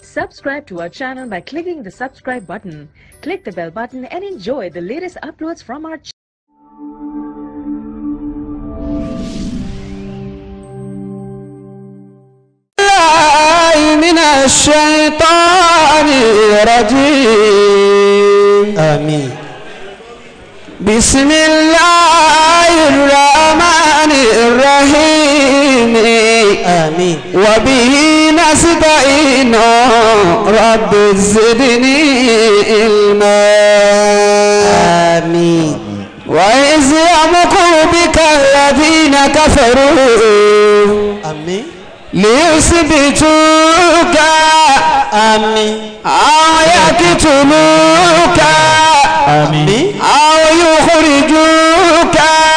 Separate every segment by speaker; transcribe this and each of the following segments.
Speaker 1: Subscribe to our channel by clicking the subscribe button. Click the bell button and enjoy the latest uploads from our channel.
Speaker 2: الله من الشيطان الرجيم
Speaker 3: آمين
Speaker 2: بسم الله الرحمن الرحيم
Speaker 3: آمين
Speaker 2: وبه نستعين رب زدني علما
Speaker 3: آمين
Speaker 2: وإذ يمكر بك الذين كفروا
Speaker 3: آمين
Speaker 2: ليثبتوك
Speaker 3: آمين
Speaker 2: أو يقتلوك
Speaker 3: آمين
Speaker 2: أو يخرجوك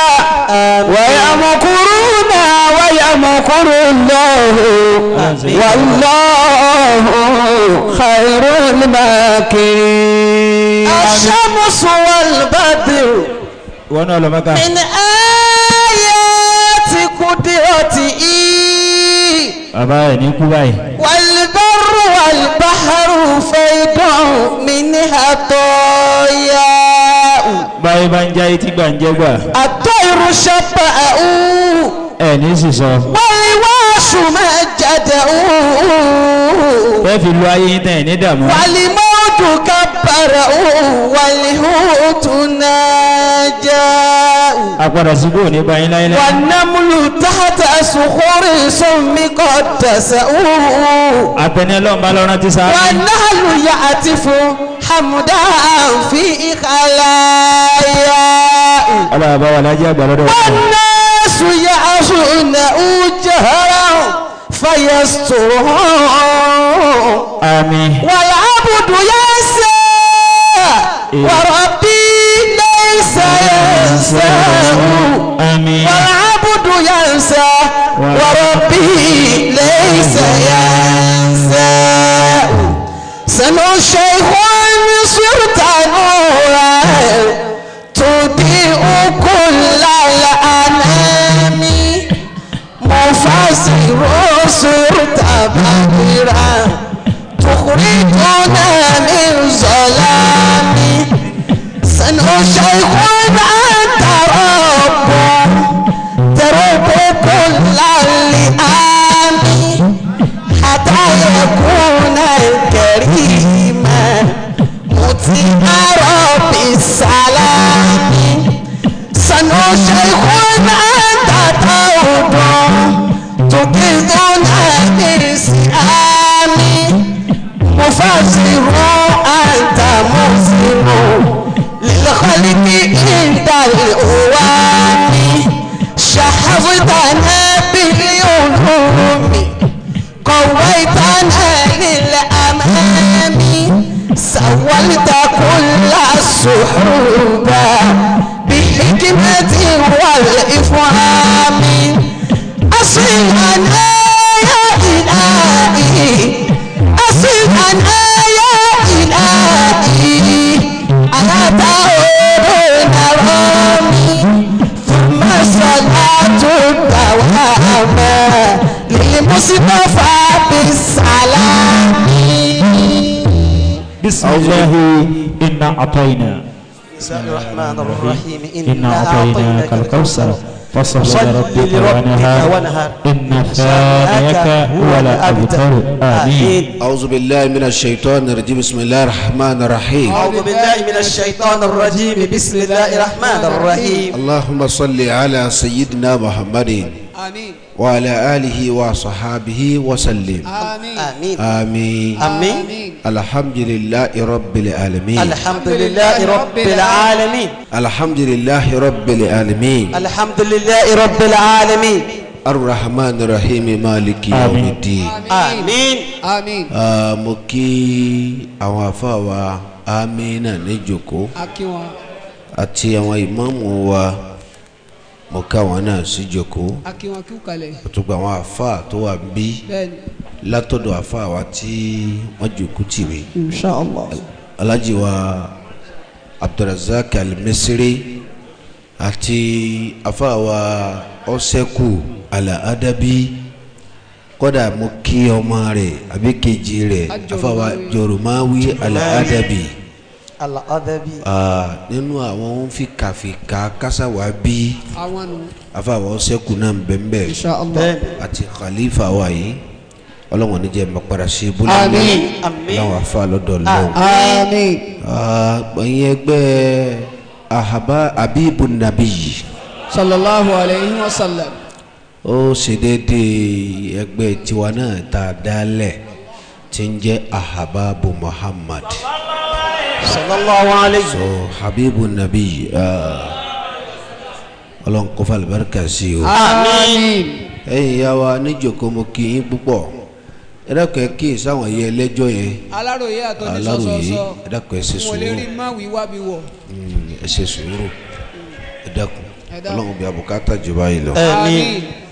Speaker 2: ويمكرون ويمكر الله والله خير الماكرين
Speaker 3: الشمس والبدر
Speaker 4: wọn náà lọ mẹ́ka.
Speaker 3: من آيات قدرته
Speaker 4: bàbá ẹ̀ ní kú báyìí.
Speaker 3: والبر والبحر فيض منها طياء
Speaker 4: báyìí bá ń já etí gbà ń jẹ́ gbà.
Speaker 3: الطير شبأه
Speaker 4: ẹ̀ ní sísọ.
Speaker 3: والواش مجده
Speaker 4: bẹ́ẹ̀ fi lu ayé yín tán ẹ̀ ní dààmú.
Speaker 3: والموت كبره والهوت ناجاه
Speaker 4: apàdà sí kò ní báyìí láyé
Speaker 3: والنمل تحت صخور سم قدسه
Speaker 4: àtẹni ọlọ́run bá lọ́rán ti sáré.
Speaker 3: والنهل يعتف حمدا في خلاياه
Speaker 4: ọlọ́run bá wà lájẹ́ àgbà lọ́dọ̀ wọn.
Speaker 3: والناس يعصونه جهرا فيسترهم
Speaker 4: àmín.
Speaker 3: والعبد ينسى وربي ليس ينساه
Speaker 4: àmín.
Speaker 3: والعبد ينسى وربي ليس ينساه سنو شيخ صرت نورا تضيء كل الأنام مفسر صرت بدرا تخرجنا من ظلام سنو شيخ أنت رب ترب كل اللئام حتى يكون كريما مطيع رب السلام سنو شيخ أنت توب تقذنا بالسلام مفسر أنت مسلم للخلق عند الأوام شحذتنا بالعلوم قويتنا للأمام سولت كل السحوب بالحكمة والإفهام أصلنا يا إلهي أصلنا يا إلهي أنا تعود رامي ثم صلاة الدوام للمصطفى بالسلام
Speaker 4: بسم الله إنا أعطينا
Speaker 3: بسم الله الرحمن الرحيم
Speaker 4: إنا أعطيناك الكوثر فصل
Speaker 3: صل
Speaker 4: لربك
Speaker 3: لربك
Speaker 4: ونهار
Speaker 3: ونهار.
Speaker 4: إن ثانيك هو الأبتر آمين
Speaker 5: أعوذ بالله من الشيطان الرجيم بسم الله الرحمن الرحيم
Speaker 3: أعوذ بالله من الشيطان الرجيم بسم الله الرحمن الرحيم
Speaker 5: اللهم صل على سيدنا محمد
Speaker 3: آمين
Speaker 5: وعلى آله وصحابه وسلم
Speaker 3: آمين
Speaker 5: آمين
Speaker 3: آمين
Speaker 5: الحمد لله رب العالمين
Speaker 3: الحمد لله رب العالمين
Speaker 5: الحمد لله رب العالمين
Speaker 3: الحمد لله رب العالمين
Speaker 5: الرحمن الرحيم مالك يوم
Speaker 4: آمين.
Speaker 5: الدين
Speaker 3: آمين
Speaker 6: àmín
Speaker 5: Ah, mo kí àwọn afáwa amínà níjòkó
Speaker 6: akí wọn
Speaker 5: àti àwọn ìmáàmù wa mo ká wọn náà sí jòkó
Speaker 6: akí wọn kí ó kalẹ̀
Speaker 5: àtúgbà àwọn afá tó wà bí
Speaker 6: bẹ́ẹ̀ni
Speaker 5: látọ̀dọ̀ afá wa tí wọ́n jòkó tì mí
Speaker 3: inshallah
Speaker 5: alhaji wa abdulrasaq al-misri àti afá wa ọ̀sẹ̀kù ala adabi kódà mo kí ọmọ rẹ̀ àbí kejì rẹ̀ afáwa joromawi aladabi
Speaker 3: Al-adabi.
Speaker 5: ah, nínú àwọn fìkàfìkà kásáwá bí
Speaker 6: àwọn nù
Speaker 5: afáwa ọsẹkù náà bẹ́ẹ̀
Speaker 6: insha allah
Speaker 3: Bẹ́ẹ̀ni.
Speaker 5: àti khalifa wa yìí ọlọ́wọ́n ní jẹ́ mọ̀pára sí ibùdó
Speaker 6: Àmín.
Speaker 3: Àmín.
Speaker 5: láwọn afa lọ́dọ̀ lọ́wọ́
Speaker 6: àmín
Speaker 5: ẹ̀yin ẹgbẹ́ ahaba abibu nabi
Speaker 6: sallallahu alayhi wa sallam
Speaker 5: ó ṣe déédéé ẹgbẹ́ tiwa náà tá a dálẹ̀ tí ń jẹ́ ahababu muhammad
Speaker 3: Sallallahu alayhi.
Speaker 5: so habibu nabi ah, ọlọ́run kó fa alibarika sí o
Speaker 6: àmín
Speaker 5: ẹ̀yin ìyá wa níjòkó mo kí yín púpọ̀ ẹ dákun ẹ kí sáwọn yẹ ẹlẹ́jọ́ yẹn
Speaker 6: aláròye àtọ́jú
Speaker 5: aláròyé
Speaker 6: sọ́sọ́sọ́
Speaker 5: ẹ dákun ẹ ṣe
Speaker 6: wọn lè
Speaker 5: sùúrù
Speaker 6: rí má wí wá bí wọ̀
Speaker 5: Mm, ẹ ṣe sùúrù ẹ dákun
Speaker 6: Ẹ dákun.
Speaker 5: ọlọ́run bí abùkátà jù báyìí lọ.
Speaker 3: Àmín.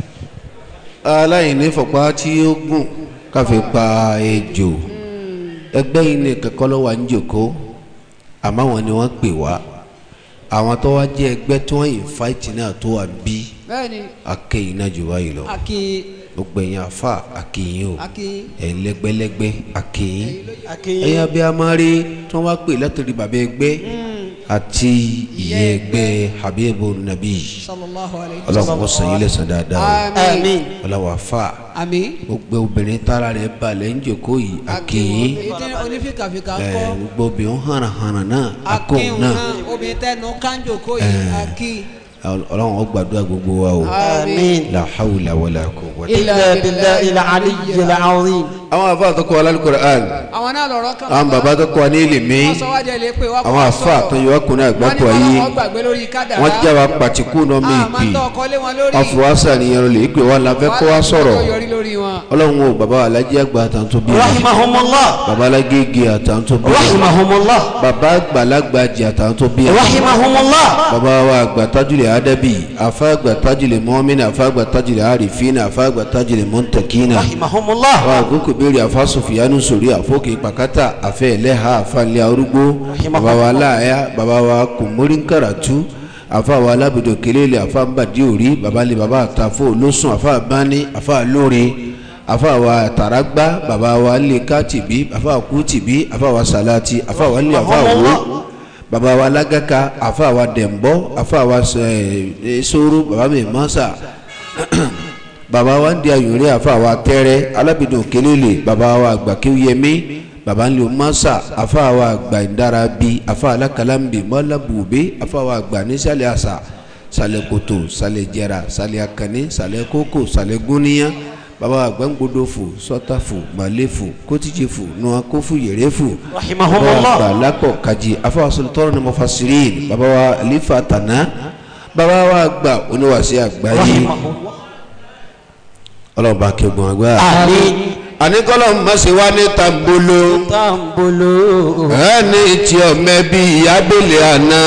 Speaker 5: aláìní fọpá tí ó gùn káfí pa ejò ẹgbẹ́ yìí ní kẹ́kọ́ ló wà ń jòkó àmọ́ àwọn ni wọ́n pè wá àwọn tó wá jẹ́ ẹgbẹ́ tí wọ́n yìí fáìtì náà tó wà bí
Speaker 6: bẹ́ẹ̀ni
Speaker 5: akéyìn náà jù báyìí lọ
Speaker 6: aki
Speaker 5: gbogbo ẹ̀yin afa akéyìn o
Speaker 6: aki
Speaker 5: ẹ̀yin lẹ́gbẹ́lẹ́gbẹ́ akéyìn
Speaker 3: Akéyìn.
Speaker 5: ẹ̀yin abẹ́ amárí tí wọ́n wá pè látòrí bàbá ẹgbẹ́ àti ìyá ẹgbẹ́ habibu nabi
Speaker 6: sallallahu alayhi wa
Speaker 5: ọlọ́run kò sàn yín lẹ́sàn dáadáa o
Speaker 6: àmín
Speaker 3: Àmín.
Speaker 5: ọlọ́run afa
Speaker 6: àmín
Speaker 5: gbogbo obìnrin tára rẹ̀ balẹ̀ ń jòkó yìí akéyìn
Speaker 6: èyí tí onífìkàfìkà
Speaker 5: ẹ̀
Speaker 6: kọ́
Speaker 5: gbogbo obìnrin hànàhànà náà akóhùn
Speaker 6: akíhùn
Speaker 5: náà
Speaker 6: náà obìnrin tẹnu kánjò kó yìí aki
Speaker 5: ọlọ́run ó gbàdúrà gbogbo wa o
Speaker 3: Àmín.
Speaker 5: la hawla wala quwwata.
Speaker 6: Illa
Speaker 3: Illa billahi al-aliyyil azim.
Speaker 5: àwọn afa tó kọ́ wa lálùkùránì
Speaker 6: àwọn náà lọ̀rọ̀ kan
Speaker 5: àwọn bàbá tó kọ́ wa ní ìlìmí
Speaker 6: wọ́n sọ wá jẹ́ lè pé wá
Speaker 5: àwọn afa tó yọ ọkùnrin àgbàpọ̀
Speaker 6: wọ́n ní
Speaker 5: yìí
Speaker 6: wọ́n gbàgbé lórí kádàrá
Speaker 5: wọ́n já wa pàtìkù náà mi
Speaker 6: àmọ́
Speaker 5: ìpì
Speaker 6: tó ọkọ lé wọn lórí
Speaker 5: wọ́n fi wá sàníyàn lè pè wọ́n la fẹ́ kó wa sọ̀rọ̀
Speaker 6: wọ́n yọrí lórí wọn.
Speaker 5: ọlọ́run o bàbá alájí àgbà àtàntó bí wa
Speaker 3: Rahimahumullah.
Speaker 5: bàbá alágége àtàntó bí wa
Speaker 3: Rahimahumullah.
Speaker 5: bàbá àgbàlagbà jẹ àtàntó bí wa
Speaker 3: Rahimahumullah.
Speaker 5: bàbá wa àgbà tajulẹ̀ adabi afa àgbà tajulẹ̀ mọ́mìnà afa àgbà tajulẹ̀ arifina afa àgbà tajulẹ̀ mọ́ntàkínà
Speaker 3: Rahimahumullah.
Speaker 5: wa àgókò béèrè afa sofiyanu sori àfọkè pàkátà afẹ ẹlẹ́ha afa ilé arúgbó bàbá wa aláàyà bàbá wa kòmórí nkàràtú afa wa alábìdó kelele afa nbàdí òrí bàbá lè bàbá àtàfó olóṣùn afa bání afa lóore afa wa taragba bàbá wa lè kátìbí afa kútìbí afa wa salati afa wa lè afa wo baba wa lagaka afa wa dẹ̀mbọ́ afa wa ẹ soro baba mi masa baba wa ndi ayore afa wa tẹ́rẹ́ alábìdùn kelele baba wa gbàkéwìyẹmí baba nlẹ masa afa wa gbà ndarabi afa alakalambi mọlabube afa wa gbà nísàlẹ̀ àṣà sàlẹ̀ kòtò sàlẹ̀ jẹra sàlẹ̀ akànní sàlẹ̀ kókò sàlẹ̀ gúnníyà baba wa gbàngbodòfò sọtàfò màlẹfò kótìjẹfò nuwakofu yẹrẹfò
Speaker 3: Rahimahumullah.
Speaker 5: baba wa lakọ kaji afa wa sultana ni mufasirin baba wa alifa tana baba wa gba oníwàsí àgbáyé
Speaker 3: Rahimahumullah.
Speaker 5: ọlọ́ba kẹgbọn àgbà.
Speaker 3: Àmín.
Speaker 5: àníkọ́lọ́ mọ̀sẹ̀ wá ní tambolo
Speaker 3: Tambolo.
Speaker 5: ẹni tí ọmọ ẹbí abẹ́lẹ̀ àná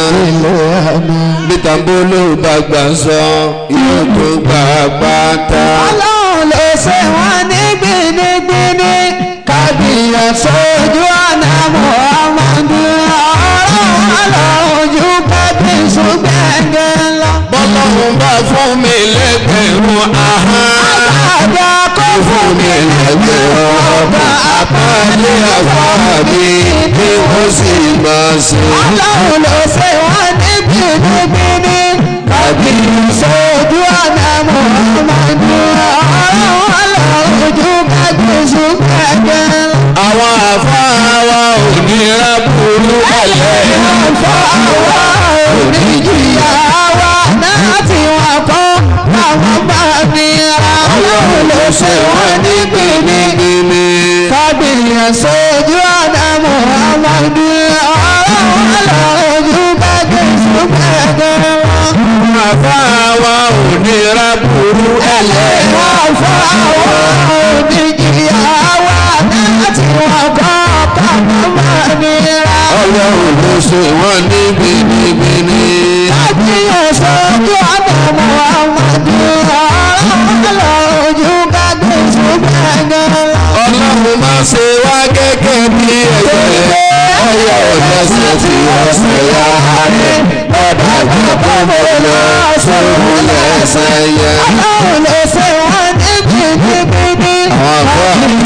Speaker 5: bí tambolo bá gbà sọ yóò tó gbà pátá.
Speaker 2: ọlọ́run ló ṣe wọ́n ní gbinigbini kábíyà sójú ọ̀nà muhammadu ọ̀rọ̀ ọlọ́run ju kábíyèsí gbẹ̀ngẹ̀ lọ.
Speaker 5: bọ́lọ́hún bá fún mi lẹ́gbẹ̀rún ahọ́n.
Speaker 2: àgbàdo kò fún mi
Speaker 5: lẹ́gbẹ̀rún ọba àpáálé àfáàbí bí wọ́n sì máa ṣe.
Speaker 2: ọlọ́run ló ṣe wọ́n ní gbinigbini kábíyà sójú ọ̀nà muhammadu ọ̀rọ̀ ọlọ́run ju kábíyèsí gbẹ̀ngẹ̀ lọ.
Speaker 5: àwọn àfáà wa ò ní rábùrú kalẹ̀.
Speaker 2: ọ̀fọ̀ àwa oníjìyà wa náà tí wọ́n kọ́ àwọn bá mi ra ọlọ́run ló ṣe wọ́n ní gbìngbìngbì. kábìyàn sójú ọ̀nà muhammadu ọlọ́run ojú bá jésù gbẹ̀gẹ̀ wọn.
Speaker 5: àfáà wa ò ní rábùrú ẹlẹ́.
Speaker 2: ọ̀fọ̀ àwa oníjìyà wa náà tí wọ́n kọ́ àwọn bá mi ra.
Speaker 5: ọlọ́run ló ṣe wọ́n ní gbinigbini.
Speaker 2: kábíyàn sójú ọ̀nà muhammadu ọlọ́run ojú bá jésù gbẹ̀gẹ̀ wọn.
Speaker 5: ọlọ́run má ṣe wá gẹ́gẹ́ bí ẹ̀jẹ̀. ọyọ ọ̀dọ́sẹ̀ tí ọ̀sẹ̀ yá rẹ̀. bàbá àgbà mo lọ sóhun lẹ́sẹ̀ yẹn.
Speaker 2: ọlọ́run ló ṣe wọ́n ní gbìngbìngbì.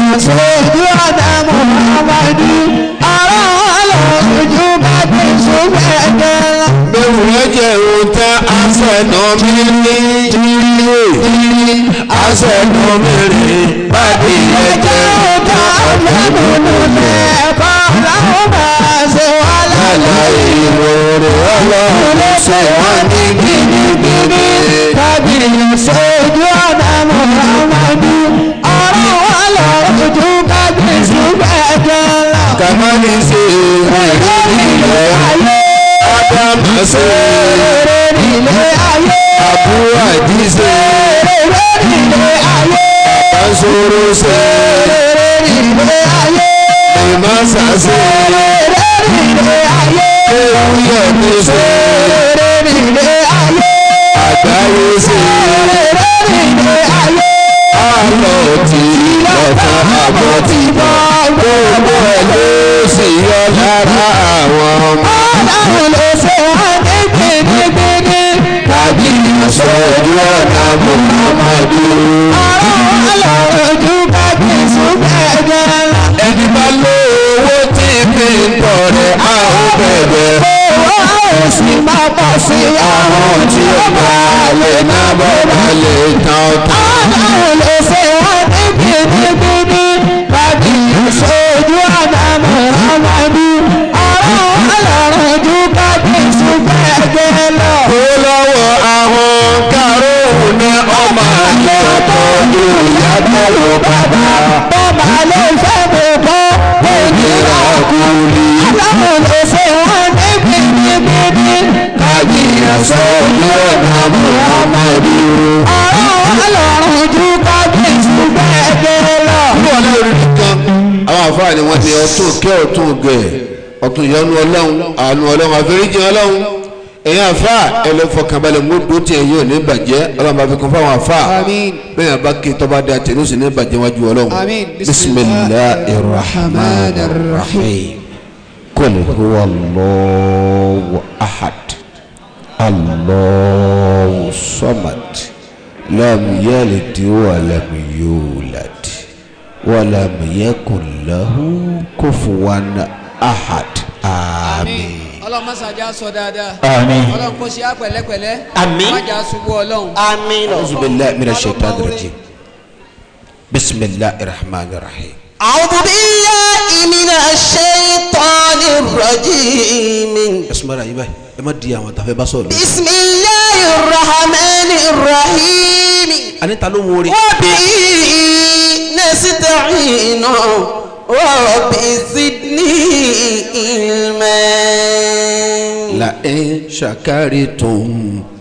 Speaker 2: sójú ọ̀nà muhammadu ara wọn lójú bá ti súnmọ́ ẹ̀jẹ̀ lọ.
Speaker 5: bẹ́ẹ̀ rẹ̀ jẹ́ ohun tẹ́ àṣẹ̀nà mi ní jíríwé àṣẹ̀nà mi rè bàdí ẹ̀jẹ̀
Speaker 2: ọ̀gá ọ̀lẹ́múnú lẹ́ẹ̀kọ́ làwọn máa ṣe wá lálẹ́.
Speaker 5: lálẹ́ ìròrè ọlọ́run ṣe wọ́n ní gidigidi.
Speaker 2: tàbí sójú ọ̀nà muhammadu ara wọn lójú bá ti súnmọ́ ẹ̀jẹ̀ lọ.
Speaker 5: kàmáni ṣe ìrírí ilẹ̀ ádámù ṣe àbúrò àdìsẹ́ bàṣọrọ ṣe ìmọ̀ọ́sà ṣe ewúyẹ̀ ní ṣe àgbáyé ṣe àlọ́ tí lọ́tàn àbọ̀ tí bọ́ gbogbo ẹ̀ ló sì yọ lára àwọn ọmọ. tàbí ìṣojú ọ̀nà muhammadu. ẹni bá lówó tí fi ń tọrẹ a ó bẹ̀bẹ̀. àwọn tí ó bá lè ná bọ́ bá lè tán ọ̀tán.
Speaker 2: Sojú ọ̀nà Muhammadu, ọ̀rọ̀ ọlọ́run ojú ká bí ṣùgbọ́n ẹgbẹ́ lọ.
Speaker 5: ó lọ́wọ́ àwọn kárọ̀ọ̀hún ní ọmọ àyọ̀tọ̀ ìyàtọ̀ ló bàbá.
Speaker 2: Bọ́mà ló fẹ́ mú kọ́ òyìnbó
Speaker 5: kúlì
Speaker 2: Aláwọ̀ ló ṣe wọ́n ní bíbíbíbí.
Speaker 5: kájí ìyàsọ́jú ọ̀nà muhammadu.
Speaker 2: Ọ̀rọ̀ ọlọ́run ojú ká bí ṣùgbọ́n ẹgbẹ́ lọ.
Speaker 5: ní wọn lórí nìkan àwọn àfáà ni wọn ti ọtún kẹ ọtún gẹ ọtún ìyọnu Ọlọ́run àánú Ọlọ́run àforíjì Ọlọ́run ẹ̀yin àfáà ẹlẹfọkànbalẹ̀ mọdò tí ẹ yóò ní bàjẹ́ Ọlọ́run bá fi kún fáwọn àfáà
Speaker 6: Àmín.
Speaker 5: bẹ́ẹ̀ yẹn bá ké tọba dé àtẹnú sí ní bàjẹ́ wájú Ọlọ́run
Speaker 6: Àmín.
Speaker 5: bisimilahi rahman rahim kul huwa allahu ahad allahu samad lam yalid wa lam yulad. ولم يكن له كفوا أحد آمين
Speaker 6: ọlọ́run mọ́sàájá sọ dáadáa
Speaker 4: Àmín.
Speaker 6: ọlọ́run kò ṣe á pẹ̀lẹ́pẹ̀lẹ́
Speaker 3: Àmín.
Speaker 6: májà ṣubú ọlọ́run
Speaker 5: أعوذ بالله من الشيطان الرجيم بسم الله الرحمن الرحيم
Speaker 3: أعوذ بالله من الشيطان الرجيم
Speaker 5: اسمع رأي باي ما دي أما تفهم بسول
Speaker 3: بسم الله الرحمن الرحيم
Speaker 5: أنا تعلم موري
Speaker 3: وبه نستعين رب زدني علما
Speaker 5: لئن شكرتم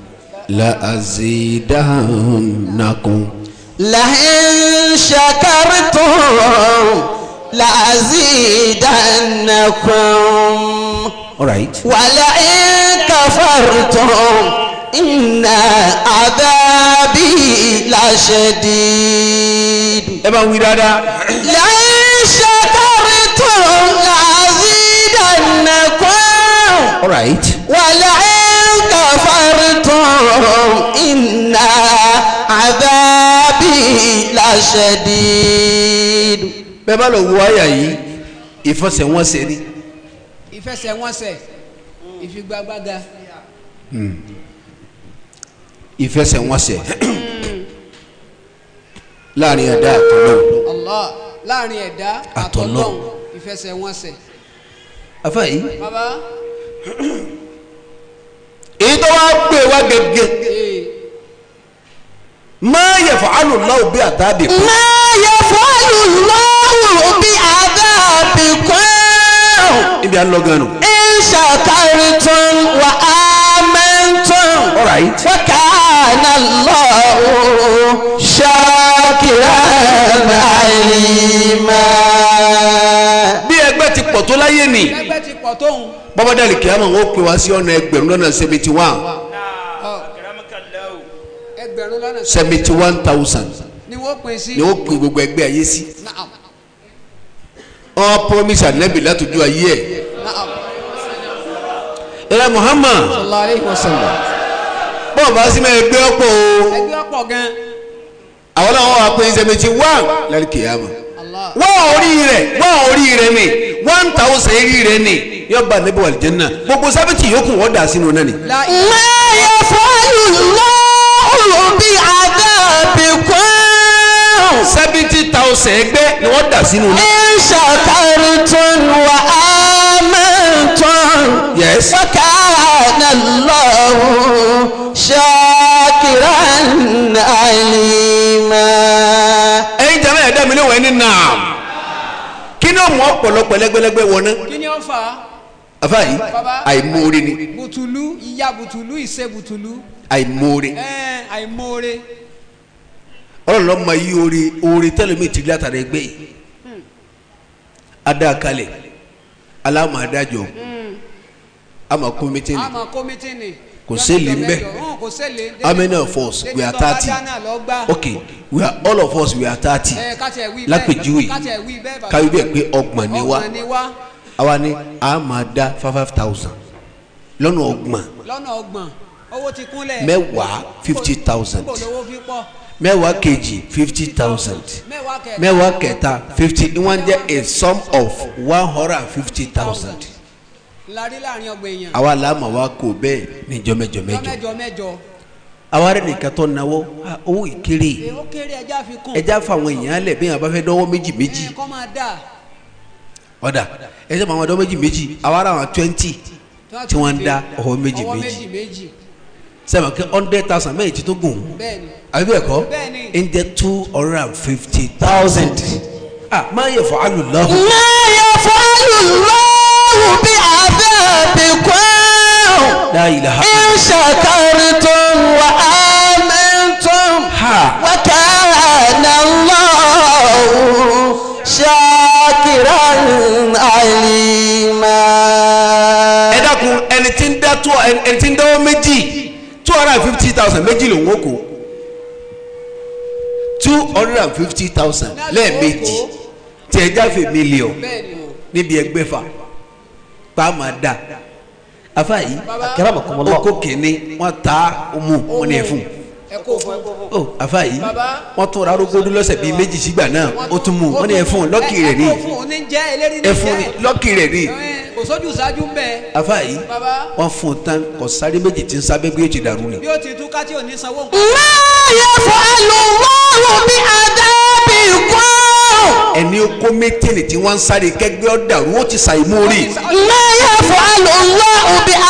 Speaker 5: لأزيدنكم
Speaker 3: لئن شكرتم لأزيدنكم
Speaker 5: alright
Speaker 3: ولئن كفرتم إن عذابي لشديد
Speaker 5: ẹ bá wí dáadáa
Speaker 3: لئن شكرتم لأزيدنكم
Speaker 5: alright
Speaker 3: ولئن كفرتم إن عذابي لشديد
Speaker 5: bẹ́ẹ̀ bá lọ wo àyà yìí ìfọsẹ̀wọnsẹ̀ ni
Speaker 6: ìfẹsẹ̀wọnsẹ̀ ìfigagbága
Speaker 5: ìfẹsẹ̀wọnsẹ̀ láàrin ẹ̀dá àtọ̀lọ́wọ́
Speaker 6: Allah láàrin ẹ̀dá
Speaker 5: Àtọ̀lọ́run.
Speaker 6: àtọ̀lọ́run ìfẹsẹ̀wọnsẹ̀
Speaker 5: afa yìí
Speaker 6: bàbá
Speaker 5: èyí tó wá gbé wá gẹ́gẹ́
Speaker 6: ee
Speaker 5: máa yẹ fún alùláwò bí àtàbí kú
Speaker 3: ما يفعل الله بعذابكم
Speaker 5: ibi à ń lọ gan nù.
Speaker 3: إن شكرتم وآمنتم
Speaker 5: alright
Speaker 3: وكان الله شاكرا عليما
Speaker 5: bí ẹgbẹ́ ti pọ̀ tó láyé nì
Speaker 6: ẹgbẹ́ ti pọ̀ tóun
Speaker 5: bọ́bọ́dàlì kìámọ̀ wọn ó pè wá sí ọ̀nà ẹgbẹ̀rún lọ́nà seventy one
Speaker 6: ẹgbẹ̀rún lọ́nà
Speaker 5: seventy one thousand
Speaker 6: ni wọ́n pín sí
Speaker 5: ni ó pè gbogbo ẹgbẹ́ ayé sí
Speaker 6: Naam,
Speaker 5: wọn promise anabi látọjú ayé ẹ̀
Speaker 6: naam.
Speaker 5: ẹ̀rọ Muhammad
Speaker 6: sallallahu alayhi wa sallam
Speaker 5: bọ́ọ̀ bá sí mẹ́rin gbé ọ̀pọ̀ o
Speaker 6: ẹgbẹ́ ọ̀pọ̀ gan
Speaker 5: àwọn náà wọ́n wá pé seventy one lẹ́nu kìámọ̀
Speaker 6: Allah
Speaker 5: wá orí rẹ̀ wá orí rẹ̀ ni one thousand eré rẹ̀ ni yóò bá níbi wà lìjẹ́ náà gbogbo sábẹ́tì yòókù wọ́n dà sínú náà ni.
Speaker 6: La
Speaker 2: ما يفعل الله بعذابكم
Speaker 5: seventy thousand ẹgbẹ́ ni wọ́n dà sínú náà.
Speaker 2: إن شكرتم وآمنتم
Speaker 5: yes.
Speaker 2: وكان الله شاكرا عليما
Speaker 5: ẹ̀yin jẹ́ ẹ̀dá mi léwọ̀n ẹni náà kí ni ó mú ọ̀pọ̀lọpọ̀ lẹ́gbẹ́lẹ́gbẹ́ wọn náà
Speaker 6: kí ni ó fà á
Speaker 5: afa yìí
Speaker 6: Baba.
Speaker 5: àìmoore ni
Speaker 6: bùtùlù ìyá bùtùlù ìṣe bùtùlù
Speaker 5: àìmoore
Speaker 6: ẹ̀ẹ́n àìmoore
Speaker 5: ọlọ́run lọ́ọ́ ma yí oore oore tẹ́lẹ̀ mi ti rí látara ẹgbẹ́ yìí adá kalẹ̀ aláàmà adájọ́ àmà kó mítìnì
Speaker 6: àmọ́ kọ́mítìnì
Speaker 5: Kò séèlé ń bẹ̀.
Speaker 6: kò séèlé
Speaker 5: how many of us we are thirty okay we are all of us we are thirty lápèjúwe káwé bẹ́ẹ̀ pé ọgbọ̀n ni wá
Speaker 6: ọgbọ̀n ni wá
Speaker 5: àwa ni a máa dá five five thousand lọ́nà ọgbọ̀n
Speaker 6: lọ́nà ọgbọ̀n owó ti kúnlẹ̀
Speaker 5: mẹ́wàá fifty thousand
Speaker 6: kò lówó fi pọ̀
Speaker 5: mẹ́wàá kejì fifty thousand
Speaker 6: mẹ́wàá kẹta
Speaker 5: mẹ́wàá kẹta fifty ìwọ̀n jẹ́ a sum of one hundred and fifty thousand
Speaker 6: larí láàrin ọgbọ̀n èèyàn
Speaker 5: àwa làámà wa kò bẹ́ẹ̀ níjọ́ mẹ́jọ mẹ́jọ
Speaker 6: mẹ́jọ mẹ́jọ
Speaker 5: àwa rẹ̀ nìkan tó náwó ah, owó ìkéré
Speaker 6: èyí ó kéré ẹja fi kún
Speaker 5: ẹja fáwọn èèyàn lẹ̀ bí wọn bá fẹ́ dánwó méjì méjì
Speaker 6: ẹ̀ kọ́ máa dà
Speaker 5: ọ̀dà ẹjẹ́ bá wọn dánwó méjì méjì àwa rà wọn twenty tí wọ́n ń dá ọwọ́ méjì
Speaker 6: ọwọ́
Speaker 5: méjì
Speaker 6: méjì méjì
Speaker 5: sẹ́wọ̀n kí hundred thousand mẹ́yìn tí tó gùn
Speaker 6: bẹ́ẹ̀ ni
Speaker 5: àbí bẹ́ẹ̀ kọ́
Speaker 6: Bẹ́ẹ̀ni.
Speaker 5: ń jẹ́ two hundred and fifty thousand ah máa yẹ fọ́ alùlọ́hù
Speaker 2: ما يفعل الله بعذابكم
Speaker 5: la ilaha
Speaker 2: إن شكرتم وآمنتم
Speaker 5: ha
Speaker 2: وكان الله شاكرا عليما
Speaker 5: ẹ dákun ẹni tí ń dá tó ẹni tí ń dáwọ́ méjì two hundred and fifty thousand méjì lòun ó kó two hundred and fifty thousand lẹ́ẹ̀mejì tí ẹ jáfe mílíọ̀n
Speaker 6: bẹ́ẹ̀ ni o
Speaker 5: níbi ẹgbẹ́fà pàmò dá afa yìí
Speaker 2: Akramakumullah.
Speaker 5: oko kìíní wọn ta ọmú wọn ní ẹfun
Speaker 6: ẹ kó fún ẹ kó fún
Speaker 5: ó afa yìí
Speaker 6: Baba.
Speaker 5: wọn tún ra arógódú lọ́sẹ̀ bíi méjì sígbà náà ó tún mú wọn ní ẹfun lọ́kì rẹ̀ ní
Speaker 6: ẹ kó fún òní jẹ́ eléri ní
Speaker 5: ẹfun
Speaker 6: jẹ́
Speaker 5: lọ́kì rẹ̀ ní
Speaker 6: Ẹ̀, kò sójú ṣáájú ń bẹ
Speaker 5: afa yìí
Speaker 6: Baba.
Speaker 5: wọn fún un tán kò sáré méjì tí ń sábẹ́ bí ó ti dàrú ni.
Speaker 6: bí ó ti tú ká tí ò ní sanwó nǹkan
Speaker 2: ما يفعل الله بعذابكم
Speaker 5: ẹni ó kó mẹ́tẹ́nì tí wọ́n ń sáré kẹgbẹ́ ọ̀ dàrú ó ti ṣàìmórí.
Speaker 2: ما يفعل الله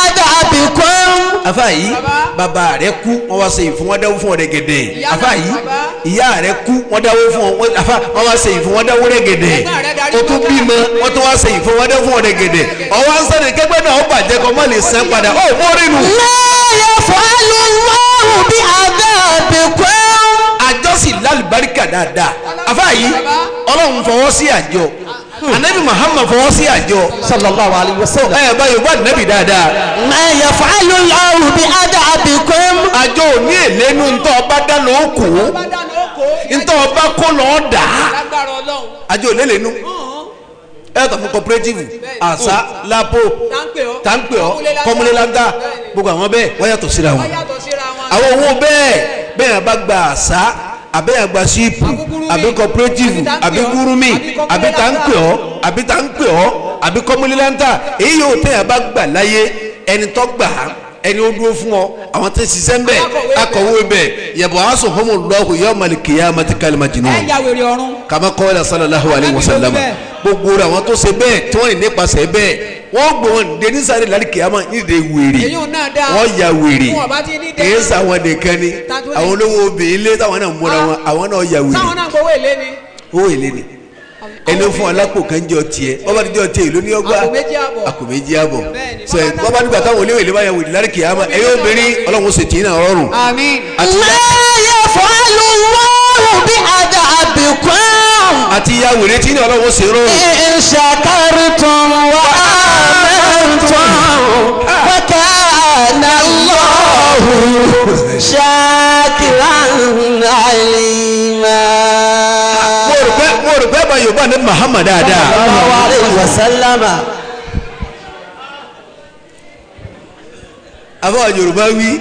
Speaker 2: بعذابكم
Speaker 5: afa yìí
Speaker 6: Baba.
Speaker 5: bàbá rẹ kú wọn wá ṣe ìfún wọn dáwó fún ọ rẹgẹdẹ
Speaker 6: Ìyá
Speaker 5: afa
Speaker 6: náà,
Speaker 5: yìí
Speaker 6: baba.
Speaker 5: ìyá rẹ kú wọn dáwó fún ọ wọn- afa wọn wá ṣe ìfún wọn dáwó rẹgẹdẹ
Speaker 6: Ẹ̀gbọ́n rẹ darí
Speaker 5: o tún
Speaker 6: bàbá.
Speaker 5: bímọ wọn tún wá ṣe ìfún wọn dáwó fún ọ rẹgẹdẹ ọwọ́ ansẹ́ni kẹgbẹ́ náà ó bàjẹ́ kọ́ mọ́ lè san padà ó mórí nu.
Speaker 2: ما يفعل الله بعذابكم
Speaker 5: àjọsìn lálùbáríkà dáadáa afa yìí ọlọ́run fọwọ́ sí àjọ anabi muhammad fọwọ́ sí àjọ
Speaker 2: sallallahu alayhi wa sallam
Speaker 5: ẹ bá yorùbá anabi dáadáa
Speaker 2: ما يفعل الله بعذابكم
Speaker 5: àjọ òní èlénu ntọ́ ọba dáná ó kù
Speaker 6: bá dáná ó kó
Speaker 5: ntọ́ ọba kó lọ́ọ́ dà á
Speaker 6: lágbára ọlọ́run
Speaker 5: àjọ òlélénu ẹ kàn fún cooperative àṣà lapo
Speaker 6: táǹpẹ̀ ọ́
Speaker 5: táǹpẹ̀ ọ́ kọ́múlélàńgá gbogbo àwọn bẹ́ẹ̀ wọ́n yàtọ̀ síra wọn
Speaker 6: wọ́n yàtọ̀ síra wọn
Speaker 5: àwọn owó bẹ́ẹ̀ bẹ́ẹ̀ yẹn bá gba àṣà àbẹ́yẹn gba síìpù àbí cooperative àbí gúrúmì àbí táǹpẹ̀ ọ́ àbí táǹpẹ̀ ọ́ àbí kọ́múlélàńgá èyí yóò tẹ̀yàn bá gbà láyé ẹni tó gbà á ẹni ó dúró fún ọ àwọn tó ṣiṣẹ́ ń bẹ̀ akọ̀wé bẹ̀ yẹ̀bọ̀ aṣọ fún mi lọ́hùn yọ ọmọlìkìyà mẹtíkàlì màjìnnú
Speaker 6: ẹ ya wèrè ọ̀run
Speaker 5: kàmá kọ́lá sallallahu alayhi wa sallam gbogbo rẹ̀ àwọn tó ṣe bẹ́ẹ̀ tí wọ́n ní nípasẹ̀ bẹ́ẹ̀ wọ́n gbọ́ wọn dé ní sáré lálẹ́ kìámà nídìí wèrè
Speaker 6: èyí ò náà dáa
Speaker 5: wọ́n ya wèrè
Speaker 6: wọn bá ti ní dẹ́
Speaker 5: kìí sàwọn nìkan ni
Speaker 6: Tàbí-
Speaker 5: àwọn olówó obìnrin lé táwọn náà múra wọn àwọn náà ya wèrè
Speaker 6: sáwọn náà gbowó èlé ni
Speaker 5: ó èlé ni ẹni fún alápò kan jọ tiẹ̀ wọ́n bá ti jọ tiẹ̀ ìlú ní ọgbà
Speaker 6: Àpò méjì àbọ̀.
Speaker 5: àpò méjì àbọ̀
Speaker 6: Bẹ́ẹ̀ni.
Speaker 5: sọ ẹ wọ́n bá nígbà táwọn olówó èlé bá ya wèrè lálẹ́ kìámà ẹ̀yọ́ obìnrin ọlọ́run ṣètì náà rọrùn
Speaker 6: àmín
Speaker 5: àti
Speaker 2: ما يفعل الله بعذابكم
Speaker 5: àti ya wèrè tí ní ọlọ́run ṣe rọrùn.
Speaker 2: إن شكرتم وآمنتم وكان الله شاكرا عليما
Speaker 5: mo rò pé mo rò pé báyọ̀ bá ní Muhammad dáadáa.
Speaker 2: الله عليه وسلم
Speaker 5: àbá yorùbá wí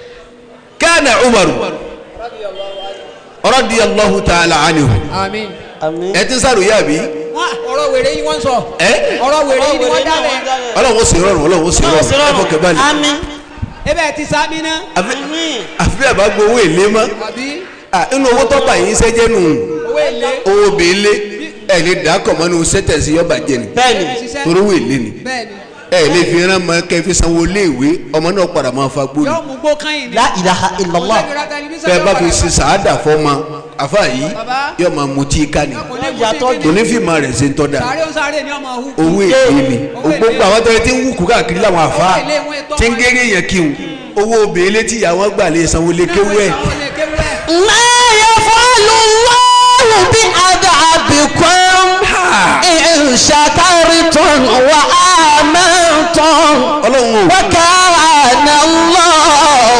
Speaker 5: kana umaru radiyallahu ta'ala anhu
Speaker 6: àmín
Speaker 2: àmín.
Speaker 5: ẹ ti ń sàròyé àbí
Speaker 6: Wọ́n ọ̀rọ̀ wèrè yìí wọ́n sọ.
Speaker 5: ẹ
Speaker 6: ọ̀rọ̀ wèrè yìí ni wọ́n dálẹ̀.
Speaker 5: ọlọ́run ó sì rọrùn ọlọ́run ó sì rọrùn ẹ fọkàn balẹ̀
Speaker 2: àmín.
Speaker 6: ebe ẹ ti sábì ná.
Speaker 5: àfi
Speaker 2: àmín.
Speaker 5: àfi bí àbá gbowó èlé mọ́
Speaker 6: àbí
Speaker 5: Ah, inú owó tó bá yín sẹ́jẹ́ nù
Speaker 6: owó èlé.
Speaker 5: owó bèélé ẹ lè dà kọ̀ mọ́ ní sẹ́tẹ̀sì yọba jẹ ni
Speaker 2: bẹ́ẹ̀ni.
Speaker 6: ṣiṣẹ́.
Speaker 5: torí owó èlé ni
Speaker 6: bẹ́ẹ̀ni
Speaker 5: ẹ lè fi rán mọ kẹ́ fi sanwó léèwé ọmọ náà padà máa fa gbóni
Speaker 6: yóò mú gbó kan yìí ni.
Speaker 2: la ilaha illallah.
Speaker 6: Kò lè ra tẹlifíṣàn
Speaker 5: bẹ́ẹ̀
Speaker 6: yóò
Speaker 5: bá fi
Speaker 6: padà
Speaker 5: ṣe sàádà fọ́mọ àfa yìí
Speaker 6: Bàbá.
Speaker 5: yóò máa mutí ká ni
Speaker 6: kò ní kú
Speaker 2: Yàtọ̀
Speaker 6: sí
Speaker 5: kò ní fi máa rẹ̀ ṣe ń tọ́ da
Speaker 6: sáré ó sáré ni ọmọ òhun.
Speaker 5: owó èlé ni
Speaker 6: Owó èlé.
Speaker 5: gbogbo àwọn tẹ́lẹ̀ tí ń wúkú káàkiri láwọn àfa
Speaker 6: Owó èlé wọn ètò
Speaker 5: tí ń
Speaker 6: wọn.
Speaker 5: géré yẹn kí n owó bèélé tí ìyàwó gbà lè sanwó lé kéwú ẹ̀
Speaker 2: ما يفعل الله بعذابكم إن شكرتم وآمنتم
Speaker 5: ọlọ́run ò
Speaker 2: وكان الله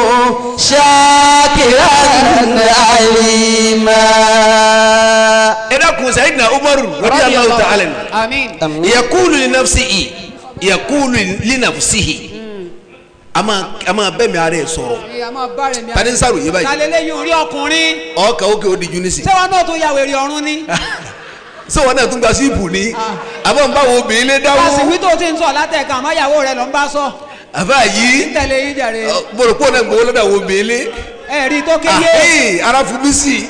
Speaker 2: شاكرا عليما
Speaker 5: ẹ dákun sayidina umaru radiyallahu ta'ala anhu.
Speaker 6: Àmín.
Speaker 5: yakulu li nafsihi yakulu li nafsihi a máa a máa bẹ́ẹ̀ mi ara ẹ̀ sọ̀rọ̀
Speaker 6: Ìyá máa bá rẹ̀ mi.
Speaker 5: tani ń sàròyé báyìí
Speaker 6: Talẹ́lẹ́ yìí orí ọkùnrin.
Speaker 5: ọkà òkè ó di ju nísì
Speaker 6: Ṣé wọn náà tún ya wèrè ọ̀run ni?
Speaker 5: ṣé wọn náà tún gba síìpù ní àbọ̀ ń bá wo obìnrin lé dáwó
Speaker 6: Àsìwí tó ti ń sọ látẹ̀ka àmọ́ ìyàwó rẹ̀ ló ń bá sọ.
Speaker 5: àbá yìí
Speaker 6: Tẹ̀lé yín jàre.
Speaker 5: bọ̀rọ̀ pọ̀ náà gbowó lọ́dọ̀ wo obìnrin lé
Speaker 6: Ẹ rí i tó kéye.
Speaker 5: àhín ara fún mi sí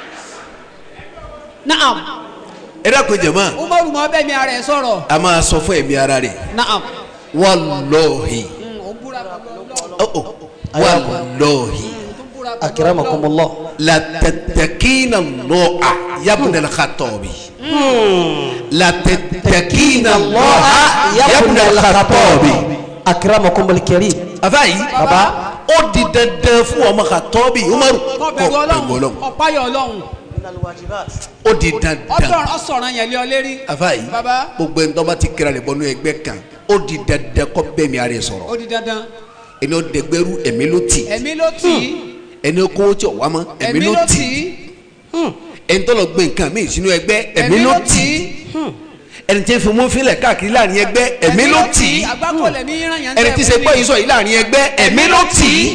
Speaker 6: Naam.
Speaker 5: ẹ dákun jẹ̀mọ́
Speaker 6: Umaru mọ bẹ́ẹ̀ mi ara ẹ̀ sọ̀rọ̀.
Speaker 5: a máa sọ fún ẹ̀mí ara rẹ̀
Speaker 6: Naam.
Speaker 5: wallahi
Speaker 6: Ó búra pẹ̀lú Ọlọ́run.
Speaker 5: oh, oh, wallahi
Speaker 6: Ó búra pẹ̀lú
Speaker 2: أكرمكم الله
Speaker 5: la tatakina lọ́ọ̀à yabuna al-Khattabi la tatakina lọ́ọ̀à yabuna al-Khattabi.
Speaker 2: أكرمكم الكريم
Speaker 5: àfáàyí
Speaker 2: Baba.
Speaker 5: ó di dandan fún ọmọ Khattabi Umaru
Speaker 6: Kọ́ bẹ̀rù Ọlọ́run. Ọ̀páyọ̀ Ọlọ́run.
Speaker 5: ó di dandan
Speaker 6: Ọ̀sọ̀rọ̀ ọ̀sọ̀rọ̀ yẹn lé ọ lérí.
Speaker 5: àfáàyí
Speaker 6: Baba.
Speaker 5: gbogbo ẹni tó bá ti kíra rẹ̀ bọ́nú ẹgbẹ́ kan ó di dandan kọ́ bẹ́ẹ̀ mi ara rẹ̀ sọ̀rọ̀
Speaker 6: Ó di dandan.
Speaker 5: ẹni ó dẹgbẹ́rú ẹ̀mí ló tì
Speaker 6: Ẹ̀mí ló tì í.
Speaker 5: ẹni ó kówó tí ò wá mọ́ ẹ̀mí ló tì ẹni tó lọ gbé nǹkan míì sínú ẹgbẹ́ ẹ̀mí ló tì ẹni tí ń fi mú fílẹ̀ káàkiri láàrin ẹgbẹ́ ẹ̀mí ló tì í
Speaker 6: Àgbákò lẹ̀mí ràn yẹn
Speaker 5: ẹni tí ṣe gbọ́ yìí sọ yìí láàrin ẹgbẹ́ ẹ̀mí ló tì í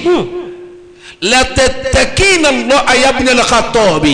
Speaker 5: lẹ́tẹ̀tẹ̀kínà lọ ayábínà lọ́ka tọ̀ọ̀bì.